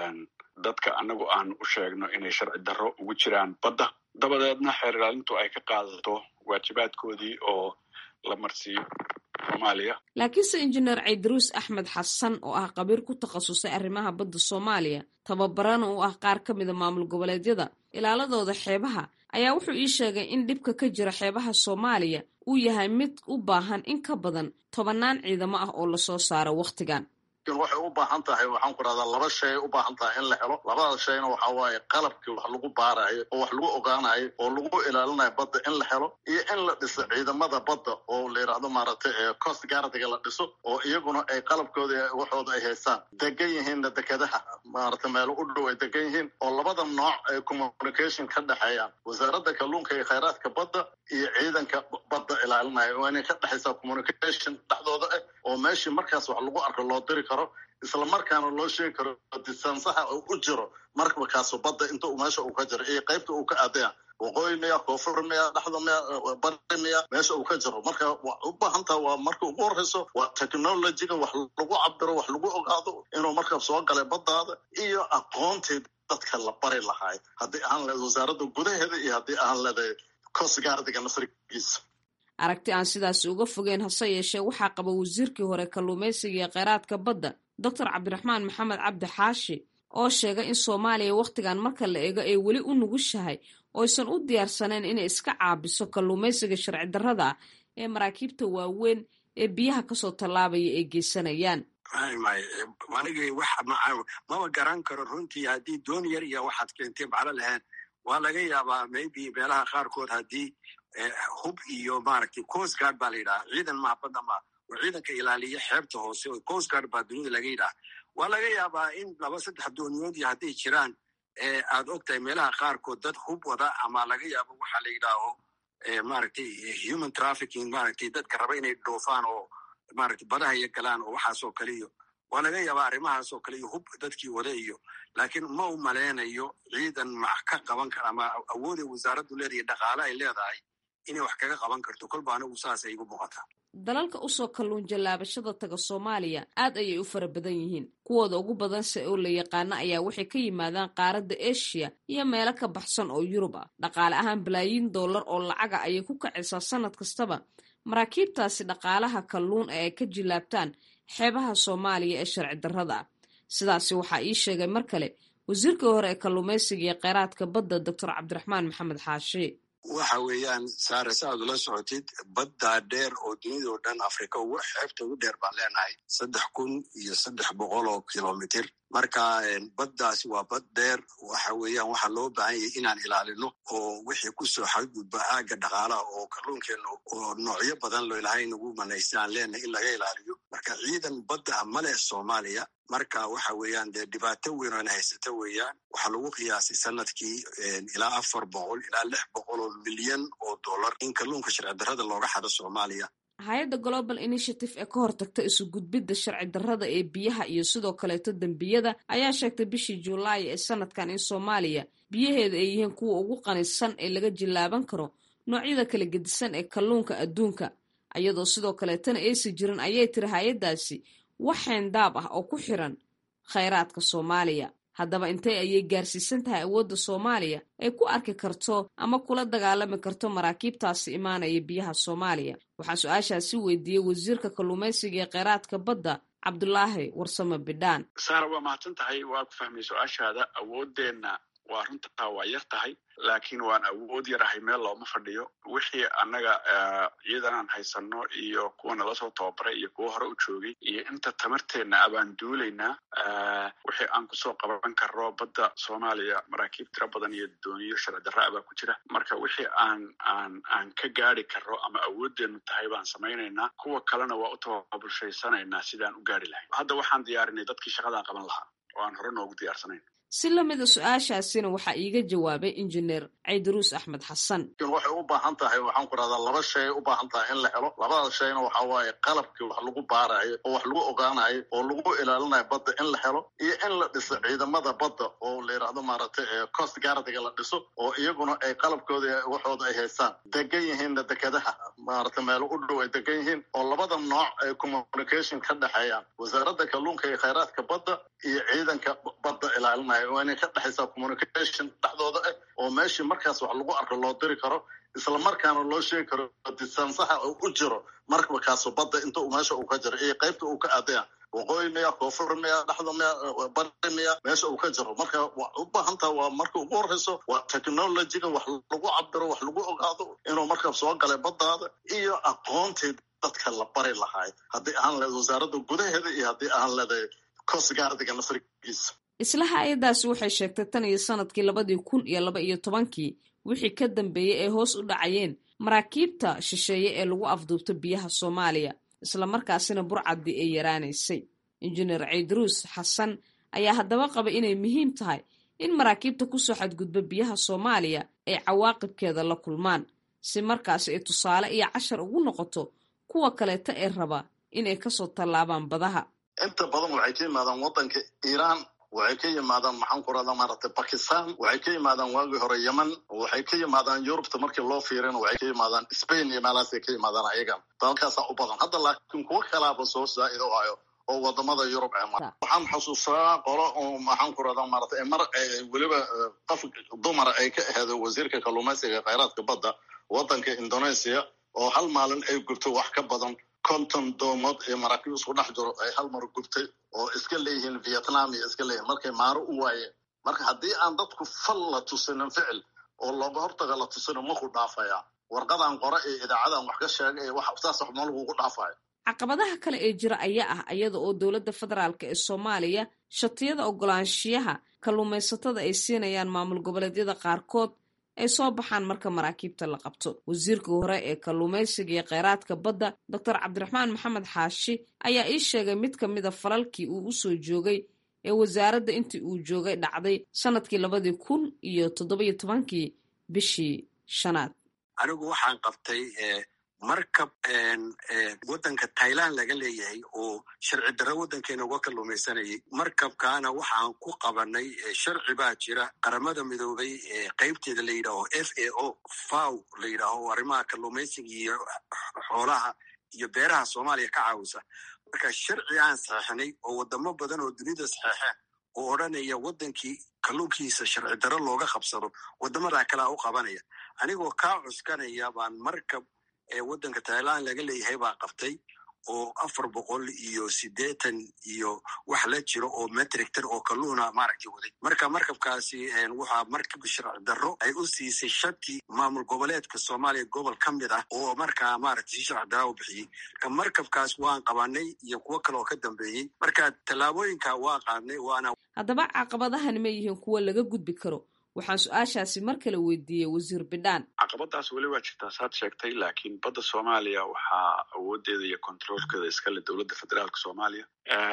dadka annagu aan u sheegno inay sharci darro ugu jiraan badda dabadeedna xeer ilaalintu ay ka qaadato waajibaadkoodii oo la marsiiyo soomaaliya laakiinse injineer caydaruus axmed xasan oo ah qabiir ku takhasusay arrimaha badda soomaaliya tababarana u ah qaar ka mida maamul goboleedyada ilaaladooda xeebaha ayaa wuxuu ii sheegay in dhibka ka jira xeebaha soomaaliya uu yahay mid u baahan in ka badan tobannaan ciidamo ah oo lasoo saaro wakhtigan waxay u baahan tahay waxaan ku rahdaa laba shay u baahan tahay in la helo labada shayna waxa waaye qalabkii wax lagu baarayo oo wax lagu ogaanayo oo lagu ilaalinayo badda in la helo iyo in la dhiso ciidamada badda oo la yidhaahdo maaragtay coast guardiga la dhiso oo iyaguna ay qalabkooda waxooda ay haystaan degan yihiinna dekedaha maaragtay meelo u dhow ay degan yihiin oo labada nooc ay communication ka dhexeeyaan wasaaradda kalluunka iyo khayraadka badda iyo ciidanka badda ilaalinaya waa inay ka dhexaysaa communication dhexdooda ah oo meeshii markaas wax lagu arko loo diri karo isla markaana loo sheegi karo distansaha uu u jiro markabkaasu badda inta uu meesha uu ka jiro iyo qaybta uu ka aadaya waqooyi miya koonfur miya dhexda miya bari miya meesha uu ka jiro marka wa u baahan taha waa marka ugu horreyso waa technologiga wax lagu cabiro wax lagu ogaado inuu markab soo galay baddaada iyo aqoontii dadka la bari lahaay haddii aan leed wasaaradda gudaheeda iyo haddii aan leedahay coastguardiga nasrigiisa aragti aan sidaasi uga fogeen hase yeeshee waxaa qaba wasiirkii hore kalluumaysiga iyo kheyraadka badda doctor cabdiraxmaan maxamed cabdi xaashi oo sheegay in soomaaliya wakhtigan marka la eego ay weli u nugushahay oysan u diyaarsaneen inay iska caabiso kalluumaysiga sharci darrada ah ee maraakiibta waaweyn ee biyaha kasoo tallaabaya ay geysanayaan anigi wax maba garan karo runtii haddii doon yar iyo waxaad keentay maclo lahayn waa laga yaabaa maybe meelaha qaarkood haddii hub iyo maaragtay coast guard baa la yidhaha ciidan mahabadda ma oo ciidanka ilaaliya xeebta hoose oo coast guard baa dunida laga yidhaha waa laga yaabaa in laba saddex dooniyood iyo hadday jiraan aad og tahay meelaha qaarkood dad hub wada ama laga yaabo waxa la yidhaaho maaragtay human trafficking maaragtay dadka raba inay dhoofaan oo maaragtay badaha iyo galaan oo waxaasoo kale iyo waa laga yaabaa arrimahaasoo kale iyo hub dadkii wada iyo laakiin ma u maleynayo ciidan max ka qaban kara ama awooday wasaaraddu leedahay dhaqaale ay leedahay inay wax kaga qaban karto kolba anigu saasay igu muuqataa dalalka usoo kalluun jallaabashada taga soomaaliya aad ayay u fara badan yihiin kuwooda ugu badanse oo la yaqaano ayaa waxay ka yimaadaan qaaradda eshiya iyo meelo ka baxsan oo yurub ah dhaqaale ahaan balaayiin dollar oo lacaga ayay ku kacaysaa sannad kastaba maraakiibtaasi dhaqaalaha kalluun ee ay ka jillaabtaan xeebaha soomaaliya ee sharci darrada ah sidaasi waxaa ii sheegay mar kale wasiirkii hore ee kalluumaysiga iyo kheyraadka badda doctor cabdiraxmaan maxamed xaashi waxa weeyaan saare sa aad ula socotid baddaa dheer oo dunidao dhan afrika ugu xeebta ugu dheer baan leenahay saddex kun iyo saddex boqol oo kilomitr marka baddaasi waa bad dheer waxa weeyaan waxaa loo baahan yahay inaan ilaalino oo wixii kusoo xadgudba aagga dhaqaalaha oo kalluunkeenna oo noocyo badan loo ilahay nagu manaystaan leenahay in laga ilaaliyo marka ciidan badda ah ma leh soomaaliya marka waxa weeyaan dee dhibaato weyn oona haysata weeyaan waxaa lagu qiyaasay sanadkii ilaa afar boqol ilaa lix boqol oo milyan oo dollar in kalluunka sharci darrada looga xado soomaaliya hay-adda global initiative ee ka hortagta isu gudbidda sharci darrada ee biyaha iyo sidoo kaleeto dembiyada ayaa sheegtay bishii juulaay ee sanadkan in soomaaliya biyaheeda ay yihiin kuwa ugu qanisan ee laga jillaaban karo noocyada kala gedisan ee kalluunka adduunka iyadoo sidoo kaleetana aysi jirin ayay tiri hay-addaasi wax xeendaab ah oo ku xiran khayraadka soomaaliya haddaba intee ayay gaarsiisan tahay awoodda soomaaliya ay ku arki karto ama kula dagaalami karto maraakiibtaasi imaanaya biyaha soomaaliya waxaa su-aashaasi weydiiyey wasiirka kalluumaysiga ee kheyraadka badda cabdulaahi warsame bidhaan saara waa mahadsan tahay waa ku fahmay su-aashaada awooddeenna waa runtaa waa yar tahay laakiin waan awood yarahay meel looma fadhiyo wixii annaga ciidan aan haysano iyo kuwa nala soo tababaray iyo kuwa hore u joogay iyo inta tamarteenna abaan duulaynaa wixii aan kusoo qaban karro badda soomaaliya maraakiib tiro badan iyo dooniyo sharci darra abaa ku jira marka wixii aan aan aan ka gaari karro ama awoodeennu tahay baan samaynaynaa kuwa kalena waa u tababulshaysanaynaa sidaan u gaari lahay hadda waxaan diyaarinay dadkii shaqadaa qaban lahaa oo aan hore noogu diyaarsanayn si lamida su-aashaasina waxaa iiga jawaabay injineer caydaruus axmed xasan waxay u baahan tahay waxaan ku rahdaa laba shay ay u baahan tahay in la helo labada shayna waxa waaye qalabkii wax lagu baarayo oo wax lagu ogaanayo oo lagu ilaalinayo badda in la helo iyo in la dhiso ciidamada badda oo la yidhaahdo maaragtay coast guardiga la dhiso oo iyaguna ay qalabkooda waxooda ay haystaan degan yihiinna dekadaha maaragtay meelo u dhow ay degan yihiin oo labada nooc ay communication ka dhexeeyaan wasaaradda kalluunka iyo khayraadka badda iyo ciidanka badda ilaalinaya waa inay ka dhexaysaa communication dhexdooda ah oo meeshii markaas wax lagu arko loo diri karo isla markaana loo sheegi karo distansaha uu u jiro markakaaso badda inta meesha uu ka jiro iyo qaybta uu ka aadaya waqooyi miya koonfur miya dhexda miya bari miya meesha uu ka jiro marka u baahan taha waa marka ugu horeyso waa technologyga wax lagu cabiro wax lagu ogaado inuu marka soo galay baddaada iyo aqoontii dadka la bari lahaay haddii aan leedahay wasaaradda gudaheeda iyo haddii aan leedahay coastguardiga nasrigiisa isla hay-addaasi waxay sheegtay tan iyo sanadkii labadii kun iyo laba iyo tobankii wixii ka dambeeyey ay hoos u dhacayeen maraakiibta shisheeye ee lagu afduubto biyaha soomaaliya islamarkaasina burcaddii ay yaraanaysay injineer caydaruus xasan ayaa haddaba qaba inay muhiim tahay in maraakiibta kusoo xadgudba biyaha soomaaliya ay cawaaqibkeeda la kulmaan si markaasi ay tusaale iyo cashar ugu noqoto kuwa kaleeta ee raba inay kasoo tallaabaan badaha inta badan waxay ka yimaadaan waddanka iiraan waxay ka yimaadaan maxaan ku rahdaa maaragtay bakistan waxay ka yimaadaan waagii hore yemen waxay ka yimaadaan yurubta markii loo fiirina waxay ka yimaadaan spain iyo meelahaasay ka yimaadaan ayagan dalalkaasaa u badan hadda laakiin kuwo kalaaba soo zaa'id o hayo oo wadamada yurub ee mara waxaan xasuustaa qolo maxaan ku radaa maarata mar weliba qof dumara ay ka aheedo wasiirka kalluumaysiga kheyraadka badda waddanka indonesia oo hal maalin ay gubto wax ka badan konton doomood iyo maraakiib isku dhex jiro ay hal mar gubtay oo iska leeyihiin vietnam iyo iska leeyihin markay maaro u waayeen marka haddii aan dadku fal la tusinin ficil oo looga hortaga la tusinin maku dhaafaya warqadan qore iyo idaacadan wax ka sheegay wax saas wax ma lagugu dhaafayo caqabadaha kale ee jira ayaa ah iyada oo dowladda federaalk ee soomaaliya shatiyada ogolaanshiyaha kalluumaysatada ay siinayaan maamul goboleedyada qaarkood ay soo baxaan marka maraakiibta la qabto wasiirka hore ee kalluumaysiga iyo kheyraadka badda doctor cabdiraxmaan maxamed xaashi ayaa ii sheegay mid ka mida falalkii uu u soo joogay ee wasaaradda intii uu joogay dhacday sanadkii labadii kun iyo toddobiyo tobankii bishii shanaad anigu waxaan qabtay markab waddanka thailand laga leeyahay oo sharci darro waddankeena uga kalluumaysanayay markabkaana waxaan ku qabanay sharci baa jira qaramada midoobay qaybteeda la yidhaaho f a o faw la yidhaaho arrimaha kalluumaysiga iyo xoolaha iyo beeraha soomaaliya ka caawisa marka sharci aan saxeixnay oo wadamo badan oo dunida saxeexeen oo odranaya waddankii kalluunkiisa sharci darro looga qabsado waddamadaa kalea u qabanaya anigoo kaa cuskanaya baan markab ee waddanka thailand laga leeyahay baa qabtay oo afar boqol iyo siddeetan iyo wax la jiro oo metrictan oo kalluuna maaragtay waday marka markabkaasi waxaa markab sharci darro ay u siisay shati maamul goboleedka soomaaliya gobol ka mid ah oo markaa maaragtay si sharci darra u bixiyey marka markabkaas waan qabanay iyo kuwo kale oo ka dambeeyey marka tallaabooyinka waa qaadnay waana haddaba caqabadahani ma yihiin kuwo laga gudbi karo waxaan su-aashaasi mar kale weydiiyey wasiir bidhaan caqabadaas weli waa jirtaa saad sheegtay laakiin badda soomaaliya waxaa awoodeeda iyo controolkeeda iskale dowladda federaalka soomaaliya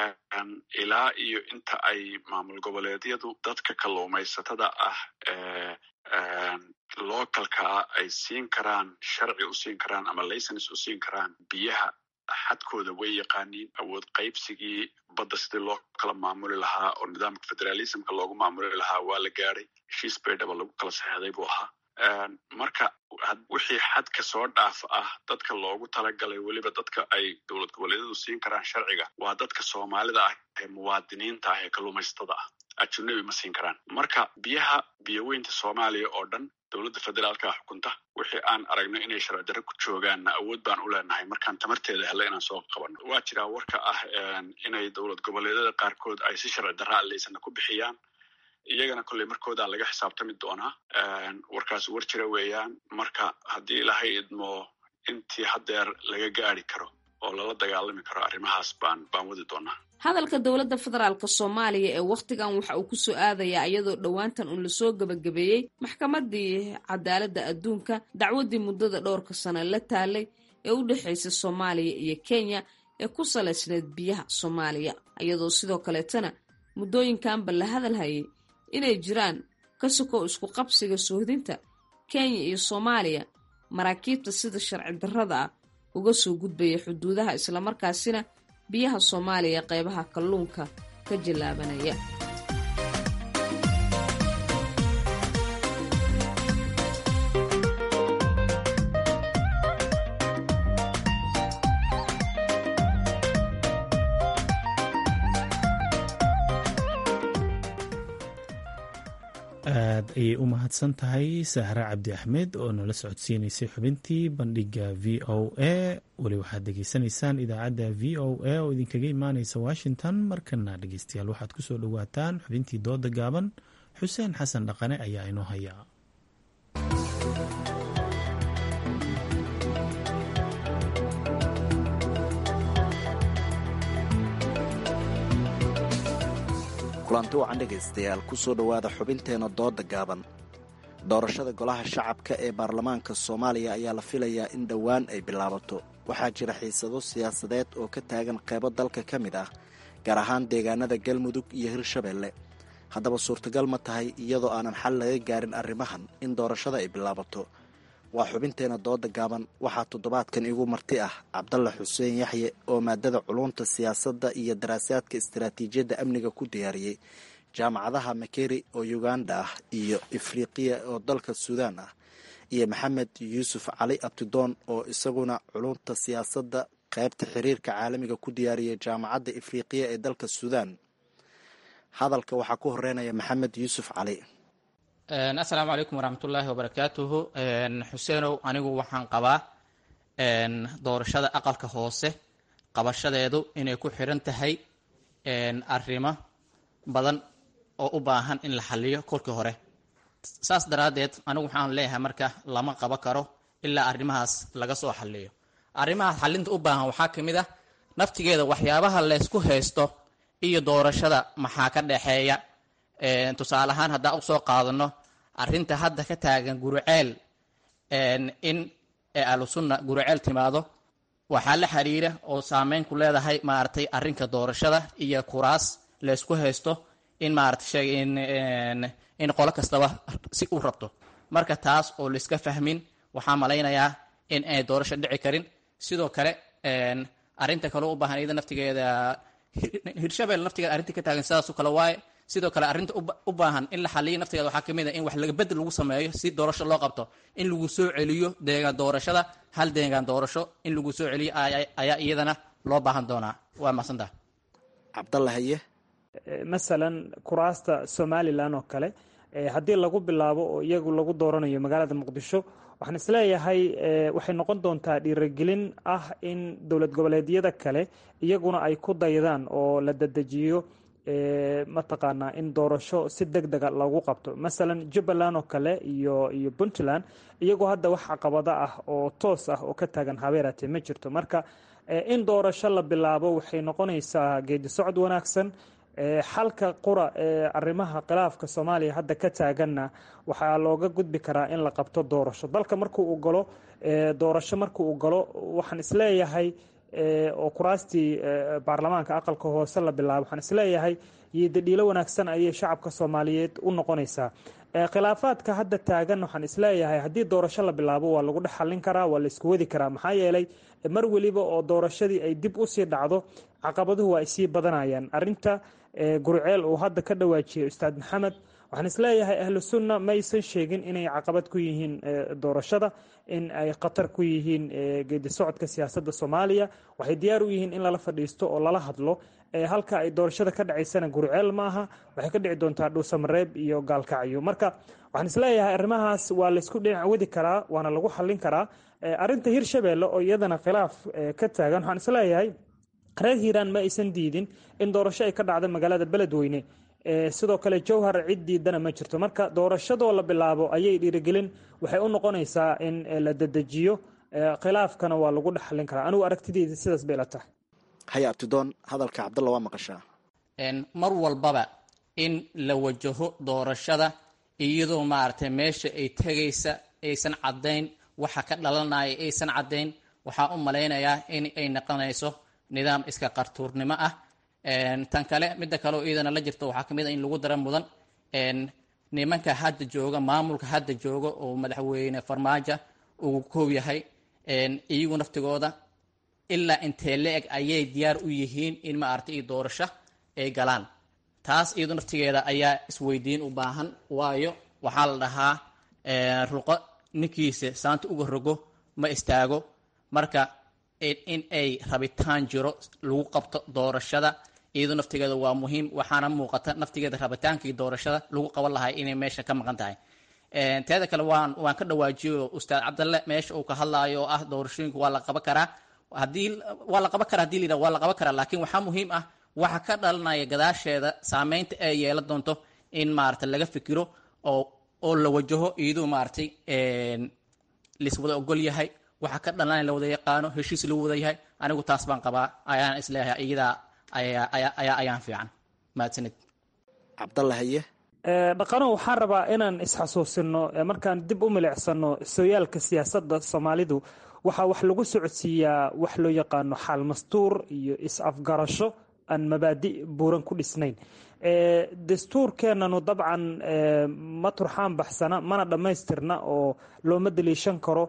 ilaa iyo inta ay maamul goboleedyadu dadka kalluumaysatada ah localkaa ay siin karaan sharci u siin karaan ama licens u siin karaan biyaha xadkooda way yaqaaniin awood qaybsigii badda sidii loo kala maamuli lahaa oo nidaamka federalismka loogu maamuli lahaa waa la gaadhay heshiis baydhaba lagu kala saxeexday buu ahaa marka wixii xadka soo dhaaf ah dadka loogu talagalay weliba dadka ay dowlad goboleedyadu siin karaan sharciga waa dadka soomaalida ah ee muwaadiniinta ah ee kalluumaysatada ah ajunabi ma siin karaan marka biyaha biyoweynta soomaaliya oo dhan dowladda federaalka xukunta wixii aan aragno inay sharci darro ku joogaanna awood baan u leenahay markaan tamarteeda helle inaan soo qabanno waa jiraa warka ah inay dowlad goboleedyada qaarkood ay si sharci darra alleysana ku bixiyaan iyagana kolley markoodaa laga xisaabtami doonaa warkaas war jira weeyaan marka haddii ilaahay idmo intii haddeer laga gaari karo oo lala dagaalami karo arrimahaas baan baan wadi doonaa hadalka dowladda federaalk soomaaliya ee wakhtigan waxa uu ku soo aadayaa iyadoo dhowaantan uun lasoo gebagabeeyey maxkamaddii cadaaladda adduunka dacwaddii muddada dhowrka sano la taalay ee u dhexaysay soomaaliya iyo kenya ee ku salaysneed biyaha soomaaliya iyadoo sidoo kaleetana muddooyinkanba la hadal hayay inay jiraan ka sokow isku qabsiga soohdinta kenya iyo soomaaliya maraakiibta sida sharci darrada ah uga soo gudbaya xuduudaha islamarkaasina biyaha soomaaliya qeybaha kalluunka ka jallaabanaya aad ayay u mahadsan tahay sahre cabdi axmed oo nala socodsiinaysay xubintii bandhiga v o a weli waxaad dhegeysanaysaan idaacadda v o a oo idinkaga imaaneysa washington markana dhegeystayaal waxaad kusoo dhowaataan xubintii dooda gaaban xuseen xasan dhaqane ayaa inoo haya kulanti wacan dhegaystayaal kusoo dhowaada xubinteena dooda gaaban doorashada golaha shacabka ee baarlamaanka soomaaliya ayaa la filayaa in dhowaan ay bilaabato waxaa jira xiisado siyaasadeed oo ka taagan qeybo dalka ka mid ah gaar ahaan deegaanada galmudug iyo hirshabeelle haddaba suurtagal ma tahay iyadoo aanan xal laga gaarin arrimahan in doorashada ay bilaabato waa xubinteena dooda gaaban waxaa toddobaadkan igu marti ah cabdalla xuseen yaxye oo maadada culunta siyaasadda iyo daraasaadka istaraatiijiyadda amniga ku diyaariyey jaamacadaha makeri oo uganda ah iyo ifriqiya oo dalka suudaan ah iyo maxamed yuusuf cali abtidoon oo isaguna culunta siyaasadda qaybta xiriirka caalamiga ku diyaariyay jaamacadda ifriqiya ee dalka suudaan hadalka waxaa ku horeynaya maxamed yuusuf cali assalaamu calaykum waraxmatullaahi wabarakaatuhu xuseenow anigu waxaan qabaa doorashada aqalka hoose qabashadeedu inay ku xiran tahay arrimo badan oo u baahan in la xaliyo kolkii hore saas daraaddeed anigu waxaan leeyahay marka lama qabo karo ilaa arrimahaas laga soo xaliyo arrimahaas xalinta u baahan waxaa ka mid ah naftigeeda waxyaabaha laysku haysto iyo doorashada maxaa ka dhexeeya tusaale ahaan haddaan usoo qaadano arrinta hadda ka taagan guruceel in ahlusunna guruceel timaado waxaa la xiriira oo saameyn ku leedahay maaragtay arrinka doorashada iyo kuraas laysku haysto in maaragtay in qolo kastaba si u rabto marka taas oo laiska fahmin waxaa malaynayaa in ay doorasho dhici karin sidoo kale arrinta kale u baahan iyada naftigeeda hirshabelle naftigeeda arrinta ka taagan sidaasoo kale waaye sidoo kale arrinta u baahan in la xaliyo naftigeeda waxaa kamid a in wax laga bedel lagu sameeyo si doorasho loo qabto in lagu soo celiyo deegaan doorashada hal deegaan doorasho in lagu soo celiyo ayaa iyadana loo baahan doonaa waa mahadsantaha cabdalla haye masalan kuraasta somalilan oo kale haddii lagu bilaabo oo iyagu lagu dooranayo magaalada muqdisho waxaan isleeyahay waxay noqon doontaa dhiirigelin ah in dowlad goboleedyada kale iyaguna ay ku daydaan oo la dadejiyo mataqaanaa in doorasho si deg dega lagu qabto masalan jubbaland oo kale iyo iyo puntland iyagoo hadda wax caqabado ah oo toos ah oo ka taagan habeerate ma jirto marka in doorasho la bilaabo waxay noqonaysaa geedi socod wanaagsan xalka qura ee arrimaha khilaafka soomaaliya hadda ka taaganna waxaa looga gudbi karaa in la qabto doorasho dalka markuu u galo doorasho markuu u galo waxaan isleeyahay oo kuraastii baarlamaanka aqalka hoose la bilaabo waxaan isleeyahay yidadhiilo wanaagsan ayay shacabka soomaaliyeed u noqonaysaa khilaafaadka hadda taagan waxaan isleeyahay haddii doorasho la bilaabo waa lagu dhex xallin karaa waa la isku wadi karaa maxaa yeelay mar weliba oo doorashadii ay dib usii dhacdo caqabaduhu waa ay sii badanayaan arinta gurceel uu hadda ka dhawaajiyay ustaad maxamed waxaan isleeyahay ahlu sunna maysan sheegin inay caqabad ku yihiin doorashada in ay khatar ku yihiin geedi socodka siyaasadda soomaaliya waxay diyaar u yihiin in lala fadhiisto oo lala hadlo halka ay doorashada ka dhacaysana gurceel maaha waxay ka dhici doontaa dhuusamareeb iyo gaalkacyo marka waxaan isleeyahay arrimahaas waa laysku dhinac wadi karaa waana lagu xallin karaa arinta hirshabeelle oo iyadana khilaaf ka taagan waxaan isleeyahay reer hiiraan ma aysan diidin in doorasho ay ka dhacda magaalada beledweyne sidoo kale jowhar cid diidana ma jirto marka doorashadoo la bilaabo ayay dhiirigelin waxay u noqonaysaa in la dedejiyo khilaafkana waa lagu dhexalin karaa anigu aragtideyda sidaas bay la tahay haya abtidoon hadalka cabdalla waa maqashaa mar walbaba in la wajaho doorashada iyadoo maaragtay meesha ay tegaysa aysan caddayn waxa ka dhalanaya aysan caddayn waxaa u malaynayaa in ay noqonayso nidaam iska qartuurnimo ah tan kale midda kaleo iyadana la jirto waxaa kamid a in lagu dara mudan nimanka hadda jooga maamulka hadda jooga oo madaxweyne farmaajo uu koob yahay iyagu naftigooda ilaa intee la-eg ayay diyaar u yihiin in maaragtay iyo doorasho ay galaan taas iyadu naftigeeda ayaa isweydiin u baahan waayo waxaa la dhahaa ruqo ninkiisa saanta uga rogo ma istaago marka in ay rabitaan jiro lagu qabto doorashada iyadu naftigeeda waa muhiim waxaana muuqata naftigeeda rabitaankii doorashada lagu qaban lahay inay meesha ka maqan tahay teeda kale waan waan ka dhawaajiyo ustaad cabdalle meesha uu ka hadlaayo oo ah doorashooyinka waa la qaban karaa hadii waa la qaban karaa hadii la waa la qaban karaa laakiin waxaa muhiim ah waxa ka dhalanaya gadaasheeda saameynta ay yeelan doonto in maaragtay laga fikiro oo oo la wajaho iyadoo maaragtay laiswada ogol yahay waxa ka dhalanaya la wada yaqaano heshiis lagu wada yahay anigu taas baan qabaa ayaan isleeyahay iyadaa ayaa ayaa ayaan fiican mahadsanid cabdalla haye dhaqano waxaan rabaa inaan isxasuusino markaan dib u milicsano sooyaalka siyaasadda soomaalidu waxaa wax lagu socodsiiyaa wax loo yaqaano xaal mastuur iyo is-afgarasho aan mabaadi buuran ku dhisnayn dastuurkeenanu dabcan ma turxaan baxsana mana dhammaystirna oo looma daliishan karo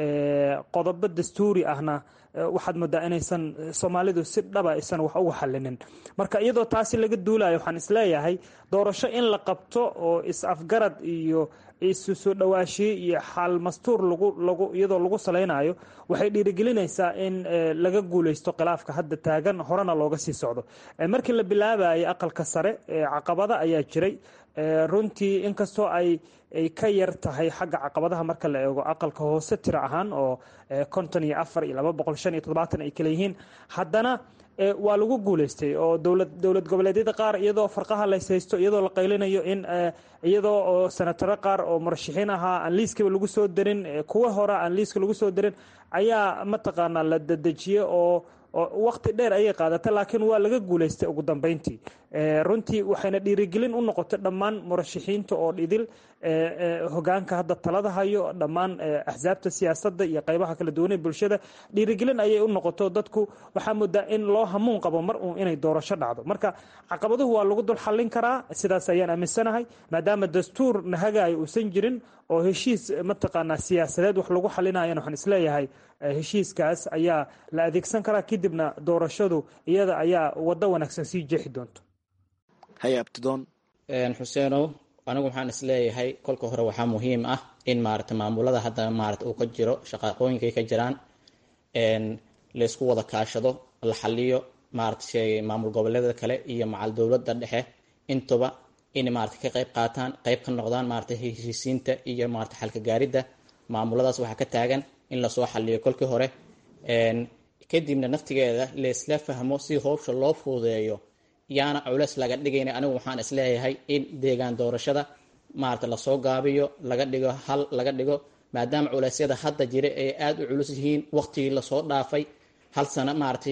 qodobo dastuuri ahna waxaad moodaa inaysan soomaalidu si dhaba aysan wax uga xalinin marka iyadoo taasi laga duulayo waxaan isleeyahay doorasho in la qabto oo is-afgarad iyo isu soo dhawaashiye iyo xaal mastuur lagu lagu iyadoo lagu salaynayo waxay dhiirigelinaysaa in laga guuleysto khilaafka hadda taagan horena looga sii socdo markii la bilaabayay aqalka sare caqabada ayaa jiray runtii inkastoo ay ay ka yar tahay xagga caqabadaha marka la eego aqalka hoose tiro ahaan oo konton iyo afar iyo laba boqol shan iyo toddobaatan ay kale yihiin haddana waa lagu guuleystay oo dowlad dowlad goboleedyada qaar iyadoo farqaha lays haysto iyadoo la qaylinayo in iyadoo oo senataro qaar oo murashaxiin ahaa aan liiskaba lagu soo darin kuwa hore aan liiska lagu soo darin ayaa mataqaanaa la dadejiyey oo waqti dheer ayay qaadatay laakiin waa laga guuleystay ugu dambeyntii runtii waxayna dhiirigelin u noqotay dhammaan murashaxiinta oo dhidil hogaanka hadda talada hayo dhammaan axsaabta siyaasadda iyo qaybaha kala duwanee bulshada dhiirigelin ayay u noqoto dadku waxaa moodaa in loo hamuun qabo mar uun inay doorasho dhacdo marka caqabaduhu waa lagu dul xallin karaa sidaas ayaan aaminsanahay maadaama dastuur nahagayo uusan jirin oo heshiis mataqaanaa siyaasadeed wax lagu xalinayana waxaan isleeyahay heshiiskaas ayaa la adeegsan karaa kadibna doorashadu iyada ayaa waddo wanaagsan sii jeexi doonto haye abtidoon xuseenow anigu waxaan isleeyahay kolka hore waxaa muhiim ah in maarata maamulada hadda maarata uu ka jiro shaqaaqooyinkay ka jiraan laysku wada kaashado la xaliyo maarata maamul goboleeda kale iyo macal dowladda dhexe intuba in maarata ka qayb qaataan qayb ka noqdaan maarata heshiisiinta iyo maarata xalka gaaridda maamuladaas waxaa ka taagan in lasoo xaliyo kolkii hore kadibna naftigeeda laysla fahmo si howsha loo fududeeyo yaana culeys laga dhigayna anigu waxaan isleeyahay in deegaan doorashada maarata lasoo gaabiyo laga dhigo hal laga dhigo maadaama culeysyada hadda jira ay aada u culus yihiin waqtigii lasoo dhaafay hal sano maarata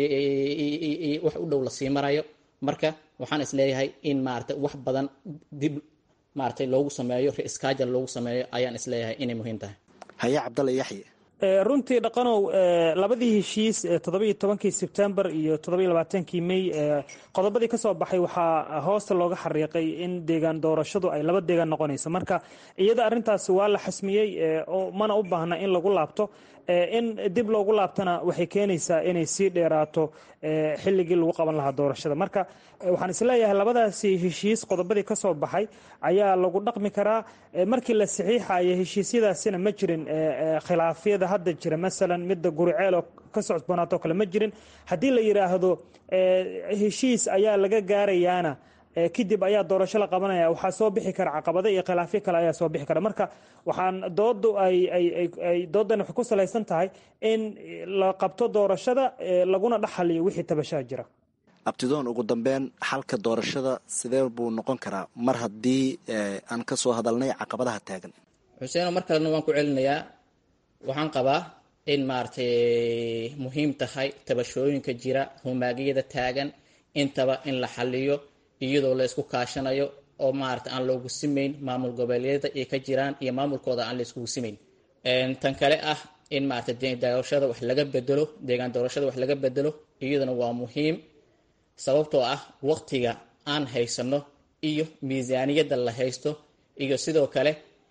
wax u dhow lasii marayo marka waxaan isleeyahay in maarata wax badan dib maarata loogu sameeyo re-iskaajal loogu sameeyo ayaan isleeyahay inay muhiim tahay haye cabdalla yaxye runtii dhaqanow labadii heshiis toddobiyo tobankii sebtembar iyo toddobiyo labaatankii may qodobadii kasoo baxay waxaa hoosta looga xariiqay in deegaan doorashadu ay laba deegaan noqonayso marka iyada arintaasi waa la xasmiyey mana u baahna in lagu laabto in dib loogu laabtana waxay keenaysaa inay sii dheeraato xilligii lagu qaban lahaa doorashada marka waxaan isleeyahay labadaasi heshiis qodobadii kasoo baxay ayaa lagu dhaqmi karaa markii la saxiixaya heshiisyadaasina ma jirin khilaafyada hadda jira masalan midda guriceel oo ka socodboonaato kale ma jirin haddii la yidhaahdo heshiis ayaa laga gaarayaana kadib ayaa doorasho la qabanaya waxaa soo bixi kara caqabado iyo khilaafyo kale ayaa soo bixi kara marka waxaan doodu ay doodan waxay ku salaysan tahay in la qabto doorashada laguna dhexaliyo wixii tabashaa jira abtidoon ugu dambeyn xalka doorashada sidee buu noqon karaa mar haddii aan ka soo hadalnay caqabadaha taagan xuseeno mar kalena waan ku celinayaa waxaan qabaa in maaragtay muhiim tahay tabashooyinka jira humaagiyada taagan intaba in la xaliyo iyadoo la isku kaashanayo oo maarata aan loogu simayn maamul goboleedyada ay ka jiraan iyo maamulkooda aan la iskugu simayn tan kale ah in maarata doorashada wax laga bedelo deegaan doorashada wax laga bedelo iyaduna waa muhiim sababtoo ah waqtiga aan haysano iyo miisaaniyadda la haysto iyo sidoo kale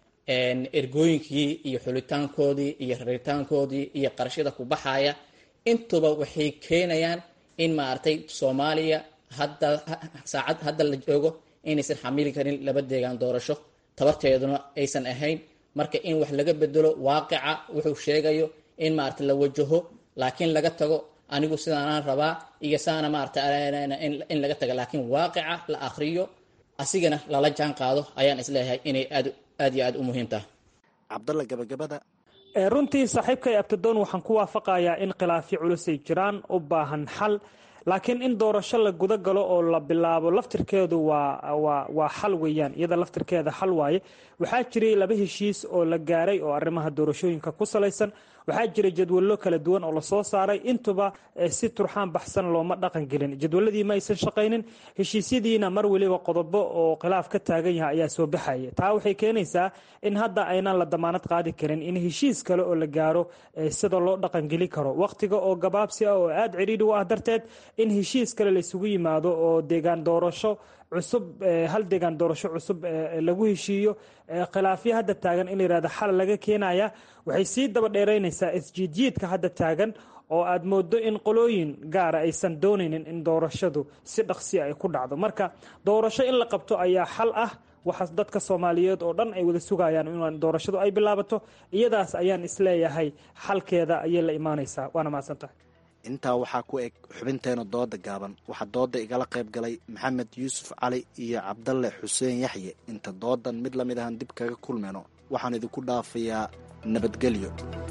ergooyinkii iyo xulitaankoodii iyo raritaankoodii iyo qarashada ku baxaya intuba waxay keenayaan in maaragtay soomaaliya hadda saacad hadda la joogo inaysan xamili karin laba deegaan doorasho tabarteeduna aysan ahayn marka in wax laga bedelo waaqica wuxuu sheegayo in maarata la wajaho laakiin laga tago anigu sidaanaan rabaa iyo saana maarata in laga taga laakiin waaqica la akriyo asigana lala jaan qaado ayaan isleeyahay inay aad aad iyo aad u muhiim tahay cabdalla gabagabada runtii saaxiibkay abtidoon waxaan ku waafaqayaa in khilaafyo culusay jiraan u baahan xal laakiin in doorasho la guda galo oo la bilaabo laftirkeedu waa waa xal weeyaan iyada laftirkeeda xal waaye waxaa jiray laba heshiis oo la gaaray oo arrimaha doorashooyinka ku salaysan waxaa jira jadwallo kala duwan oo lasoo saaray intuba si turxaan baxsan looma dhaqan gelin jadwaladii ma aysan shaqaynin heshiisyadiina mar weliba qodobo oo khilaaf ka taagan yahay ayaa soo baxaya taa waxay keenaysaa in hadda aynaan la damaanad qaadi karin in heshiis kale oo la gaaro sida loo dhaqangeli karo waqtiga oo gabaabsi ah oo aada cidhiidhi u ah darteed in heshiis kale laysugu yimaado oo deegaan doorasho cusub hal deegaan doorasho cusub lagu heshiiyo khilaafyo hadda taagan in la yihahdo xal laga keenaya waxay sii daba dheeraynaysaa isjiidjiidka hadda taagan oo aad moodo in qolooyin gaara aysan doonaynin in doorashadu si dhaqsi ay ku dhacdo marka doorasho in la qabto ayaa xal ah waxaas dadka soomaaliyeed oo dhan ay wada sugayaan in doorashadu ay bilaabato iyadaas ayaan isleeyahay xalkeeda ayay la imaanaysaa waana mahadsantahay intaa waxaa ku eg xubinteena dooda gaaban waxaa dooda igala qayb galay maxamed yuusuf cali iyo cabdalle xuseen yaxye inta doodan mid lamid ahan dib kaga kulmayno waxaan idinku dhaafayaa nabadgelyo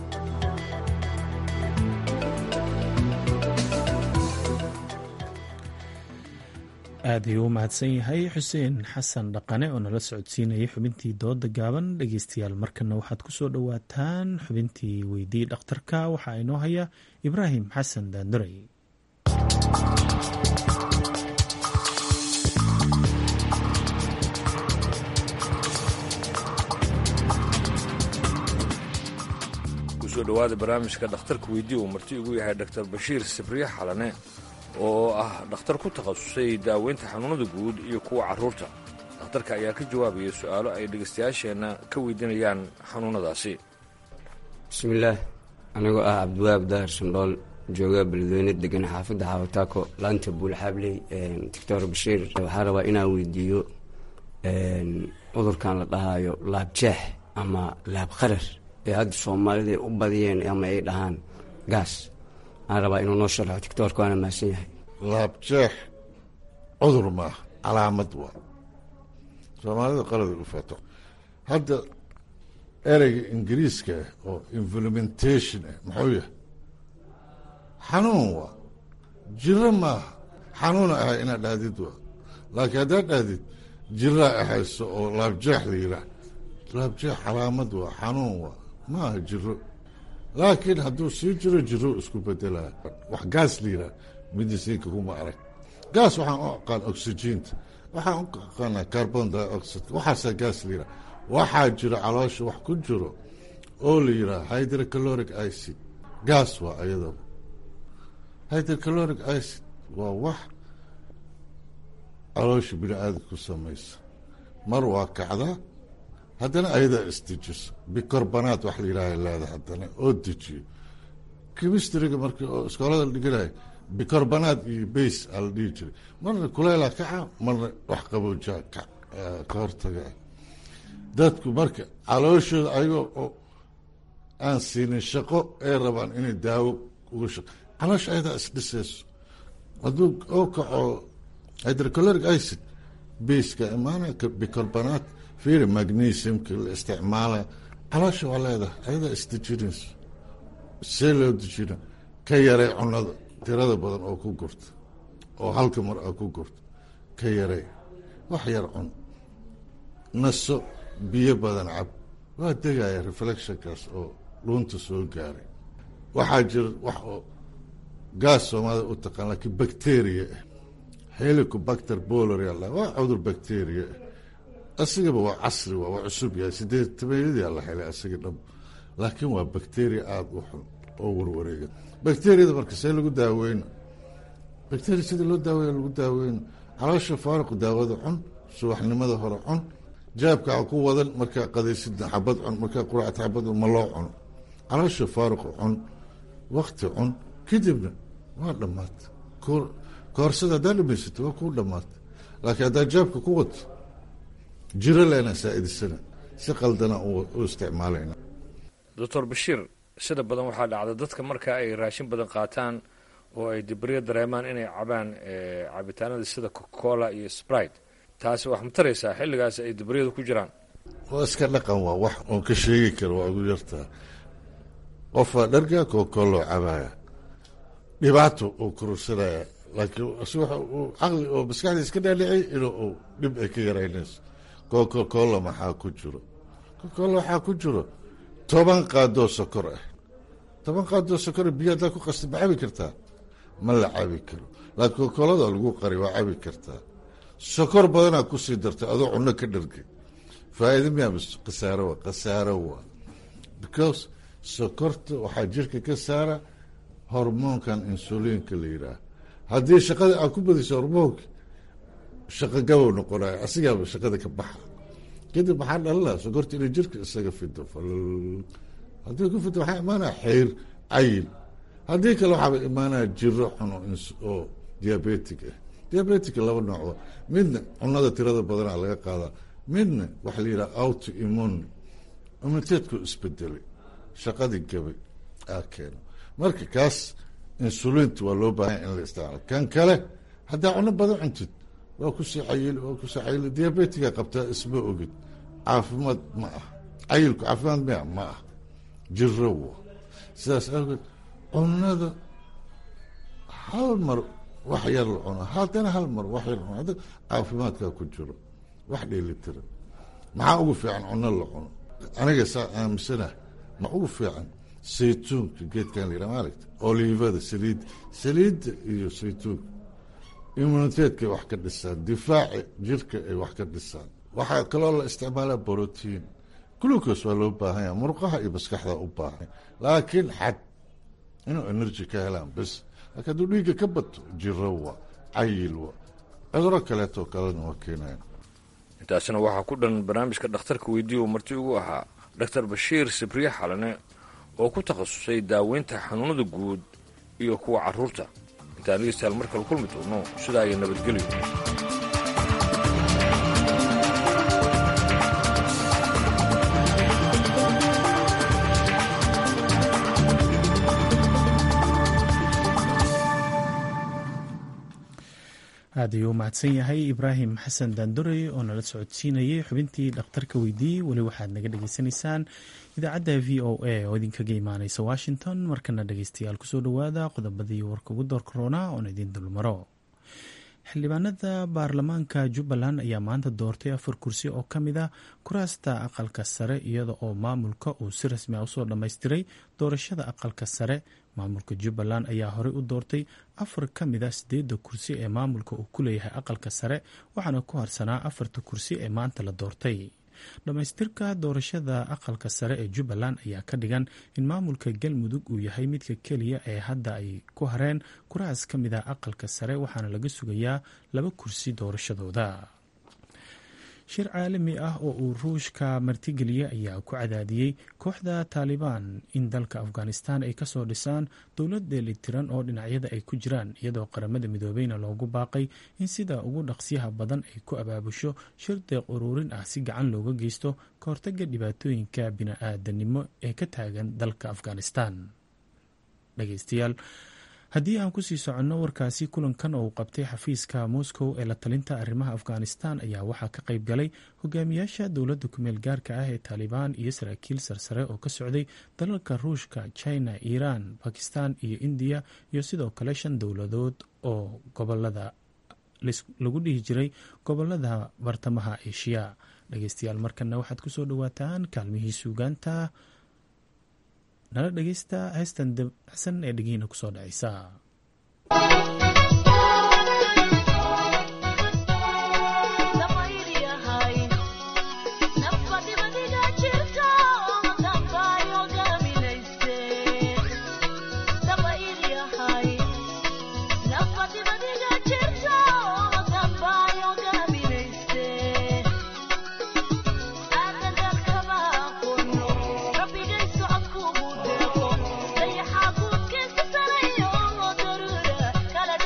aad ayuu u mahadsan yahay xuseen xasan dhaqane oo nala socodsiinayay xubintii dooda gaaban dhegeystayaal markana waxaad ku soo dhowaataan xubintii weydii dhakhtarka waxaa inoo haya ibraahim xasan daanduray kusoo dhowaada barnaamijka dhakhtarka weydii uu marti ugu yahay dr bashiir sibriye xalane oo ah dhakhtar ku takhasusay daaweynta xanuunada guud iyo kuwa carruurta dhakhtarka ayaa ka jawaabaya su-aalo ay dhegaystayaasheenna ka weydiinayaan xanuunadaasi bismillaah anigoo ah cabdiwahaab daahir sandhool jooga beledweyne degan xaafadda xaawataako laanta buulxaabley doctor bashiir waxaa rabaa inaan weydiiyo cudurkan la dhahaayo laabjeex ama laab qarar ee hadda soomaalida u badiyeen ama ay dhahaan gaas waxaan rabaa inuu noo sharxo tictorka waana mahadsan yahay laabjeex cudur maaha calaamad waa soomaalida qalada u fato hadda ereyga ingiriiska ah oo implementation ah muxuu yahay xanuun waa jiro maaha xanuuna ahay inaad dhahdid waa laakiin haddaad dhahdid jiraa ahayso oo laabjeex la yiraa laabjeex calaamad waa xanuun waa maaha jiro laakiin hadduu sii jiro jiro isku bedelaa wax gaas la yiraa midisiinka kuma arag gaas waxaan u aqaan oxygiinta waxaan u aqaanaa carbon dioxide waxaasaa gaas la yiraa waxaa jiro caloosha wax ku jiro oo la yiraa hydrocaloric acid gaas waa ayadaba hydrocaloric acid waa wax caloosha bini aadam ku samaysa mar waa kacdaa haddana ayadaa isdejiso bicarbanaat wax la yidhaha leeda haddana oo dejiyo chemistriga markii oo iskoolada la dhiganayo bicarbanaat iyo base aa la dhihi jiray marna kuleylaa kaca marna wax qaboojaa ka hortaga dadku marka calooshooda ayagoo oo aan siinin shaqo ay rabaan inay daawo uga shaqo caloosha ayadaa isdhisayso hadduu oo kaco hydrocaloric acid baseka imaana bicarbanaat fiiri magnesiumka la isticmaala caloosha waa leedahay ayadaa isdejinayso see loo dejina ka yaray cunada tirada badan oo ku gurta oo halka mar a ku gurta ka yaray wax yar cun naso biyo badan cab waa degaya reflectionkaas oo dhuunta soo gaaray waxaa jira wax oo gaas soomaalida u taqaan laakiin bacteria ah helicobacter boloria waa cudur bacteria ah asigaba waa casri waa waa cusub yahay sideed tabeeyadii la helay asiga dhab laakiin waa bacteria aada u xun oo warwareega bacteriyada marka see lagu daaweyna bacteria sida loo daaweeya lagu daaweyna caloosha faaruq daawada cun subaxnimada hore cun jaabkaa ku wadan markaa qadaysidna xabad cun markaa quraacta xabad ma loo cuno caloosha faaruqa cun wakti cun kadibna waa dhammaata koorsada haddaa dhamaysato waa kuu dhammaata laakiin haddaa jaabka ku wato jiro leena saa-idisana si qaldana u isticmaalayna doctor bashiir sida badan waxaa dhacda dadka marka ay raashin badan qaataan oo ay dibriya dareemaan inay cabaan cabitaanada sida cocacola iyo sprite taasi wax ma taraysaa xilligaas ay dibriyadu ku jiraan waa iska dhaqan waa wax oon ka sheegi karo waa ugu yartaa qofaa dharga cocacoloo cabaya dhibaato uu kurursanaya laakiin si waxa uu caqli oo maskaxda iska dhaadhicay inuu uu dhib ay ka yaraynayso cocacola maxaa ku jiro cocacola waxaa ku jiro toban qaadoo sokor ah toban qaadoo sokor biyo haddaa ku qasta ma cabi kartaa ma la cabi karo laakiin cocacolada lagu qari waa cabi kartaa sokor badanaa kusii dartay adoo cunno ka dhargay faa'iida miyaa mis khasaaro waa khasaaro waa because sokorta waxaa jirka ka saara hormoonkan insuliinka la yidhaah haddii shaqada aad ku badiso hormoonka shaqo gabow noqonayo asigaaba shaqada ka baxa kadib maxaa dhalinaa sokorta inay jirka isaga fido haddii ku fido waxaa imaanaya xeyr cayil haddii kale waxaaba imaanaya jiro xun oo diabetic ah diabetica laba noocba midna cunada tirada badanaa laga qaadaa midna waxa la yidhaha auto immune immuniteedku isbedelay shaqadii gabay aa keeno marka kaas insulinta waa loo baahanya in la isticmaalo kan kale haddaa cuno badan cuntid waa kusii cayil waa kusii cayil diabetiga qabtaa isma ogid caafimaad ma ah cayilku caafimaad mia ma ah jiro wa sidaas awgeed cunada hal mar wax yar la cuno haddana hal mar wax yar la cuno caafimaadkaa ku jiro wax dheelitira maxaa ugu fiican cuno la cuno aniga saa aaminsana ma ugu fiican saytuunka geedkan layidhaha maaragta olivada saliid saliidda iyo saytuunka immuniteedkay wax ka dhisaan difaaci jirka ay wax ka dhisaan waxaa kaloo la isticmaalaa brotiin glucos waa loo baahanya murqaha iyo maskaxda u baahan laakiin xad inuu energy ka helaan bes laakiin hadduu dhiigga ka bato jiro wa cayil wa cuduro kaleetoo kalena waa keenayan intaasina waxaa ku dhan barnaamijka dhakhtarka weydiiya uu marti ugu ahaa doctor bashiir sibriye xalane oo ku takhasusay daaweynta xanuunada guud iyo kuwa carruurta intaan dhegeystayaal mar kale kulmi doono sidaa iyo nabadgelyo aad ayuu u mahadsan yahay ibraahim xasan daandorey oo nala socodsiinayay xubintii dhakhtarka weydiiyey weli waxaad naga dhagaysanaysaan idaacadda v o a oo idinkaga imaaneysa washington markana dhegeystayaal kusoo dhowaada qodobadii warka ugu door korona oon idiin dulmaro xildhibaanada baarlamaanka jubbaland ayaa maanta doortay afar kursi oo ka mid a kuraasta aqalka sare iyada oo maamulka uu si rasmi a usoo dhammaystiray doorashada aqalka sare maamulka jubbaland ayaa horey u doortay afar ka mid a sideedda kursi ee maamulka uu ku leeyahay aqalka sare waxaana ku harsanaa afarta kursi ee maanta la doortay dhammaystirka doorashada aqalka sare ee jubbaland ayaa ka dhigan in maamulka galmudug uu yahay midka keliya ee hadda ay ku hareen kuraas ka mid a aqalka sare waxaana laga sugayaa laba kursi doorashadooda shir caalami ah oo uu ruushka martigeliyey ayaa ku cadaadiyey kooxda taalibaan in dalka afghanistan ay kasoo dhisaan dowlad dheelitiran oo dhinacyada ay ku jiraan iyadoo qaramada midoobeyna loogu baaqay in sida ugu dhaqsyaha badan ay ku abaabusho shir deeq uruurin ah si gacan looga geysto ka hortaga dhibaatooyinka bini-aadanimo ee ka taagan dalka afghanistan dhegeystayaal haddii aan kusii soconno warkaasi kulankan oo uu qabtay xafiiska moscow ee la talinta arrimaha afghanistan ayaa waxaa ka qayb galay hogaamiyaasha dowladda kumeel gaarka ah ee taalibaan iyo saraakiil sarsare oo ka socday dalalka ruushka china iiraan bakistan iyo indiya iyo sidoo kale shan dowladood oo gobolada lagu dhihi jiray gobolada bartamaha eshiya dhegeystayaal markana waxaad kusoo dhawaataan kaalmihii suugaanta nala dhegeysta heestan dabacsan ee dhegihiina kusoo dhacaysa Kala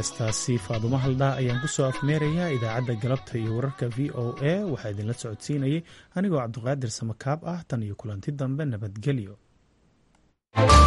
heestaasi faadumo haldhaa ayaan ku soo afmeerayaa idaacadda galabta iyo wararka v o a waxaa idinla socodsiinayay anigoo cabdiqaadir samakaab ah tan iyo kulanti dambe nabadgelyo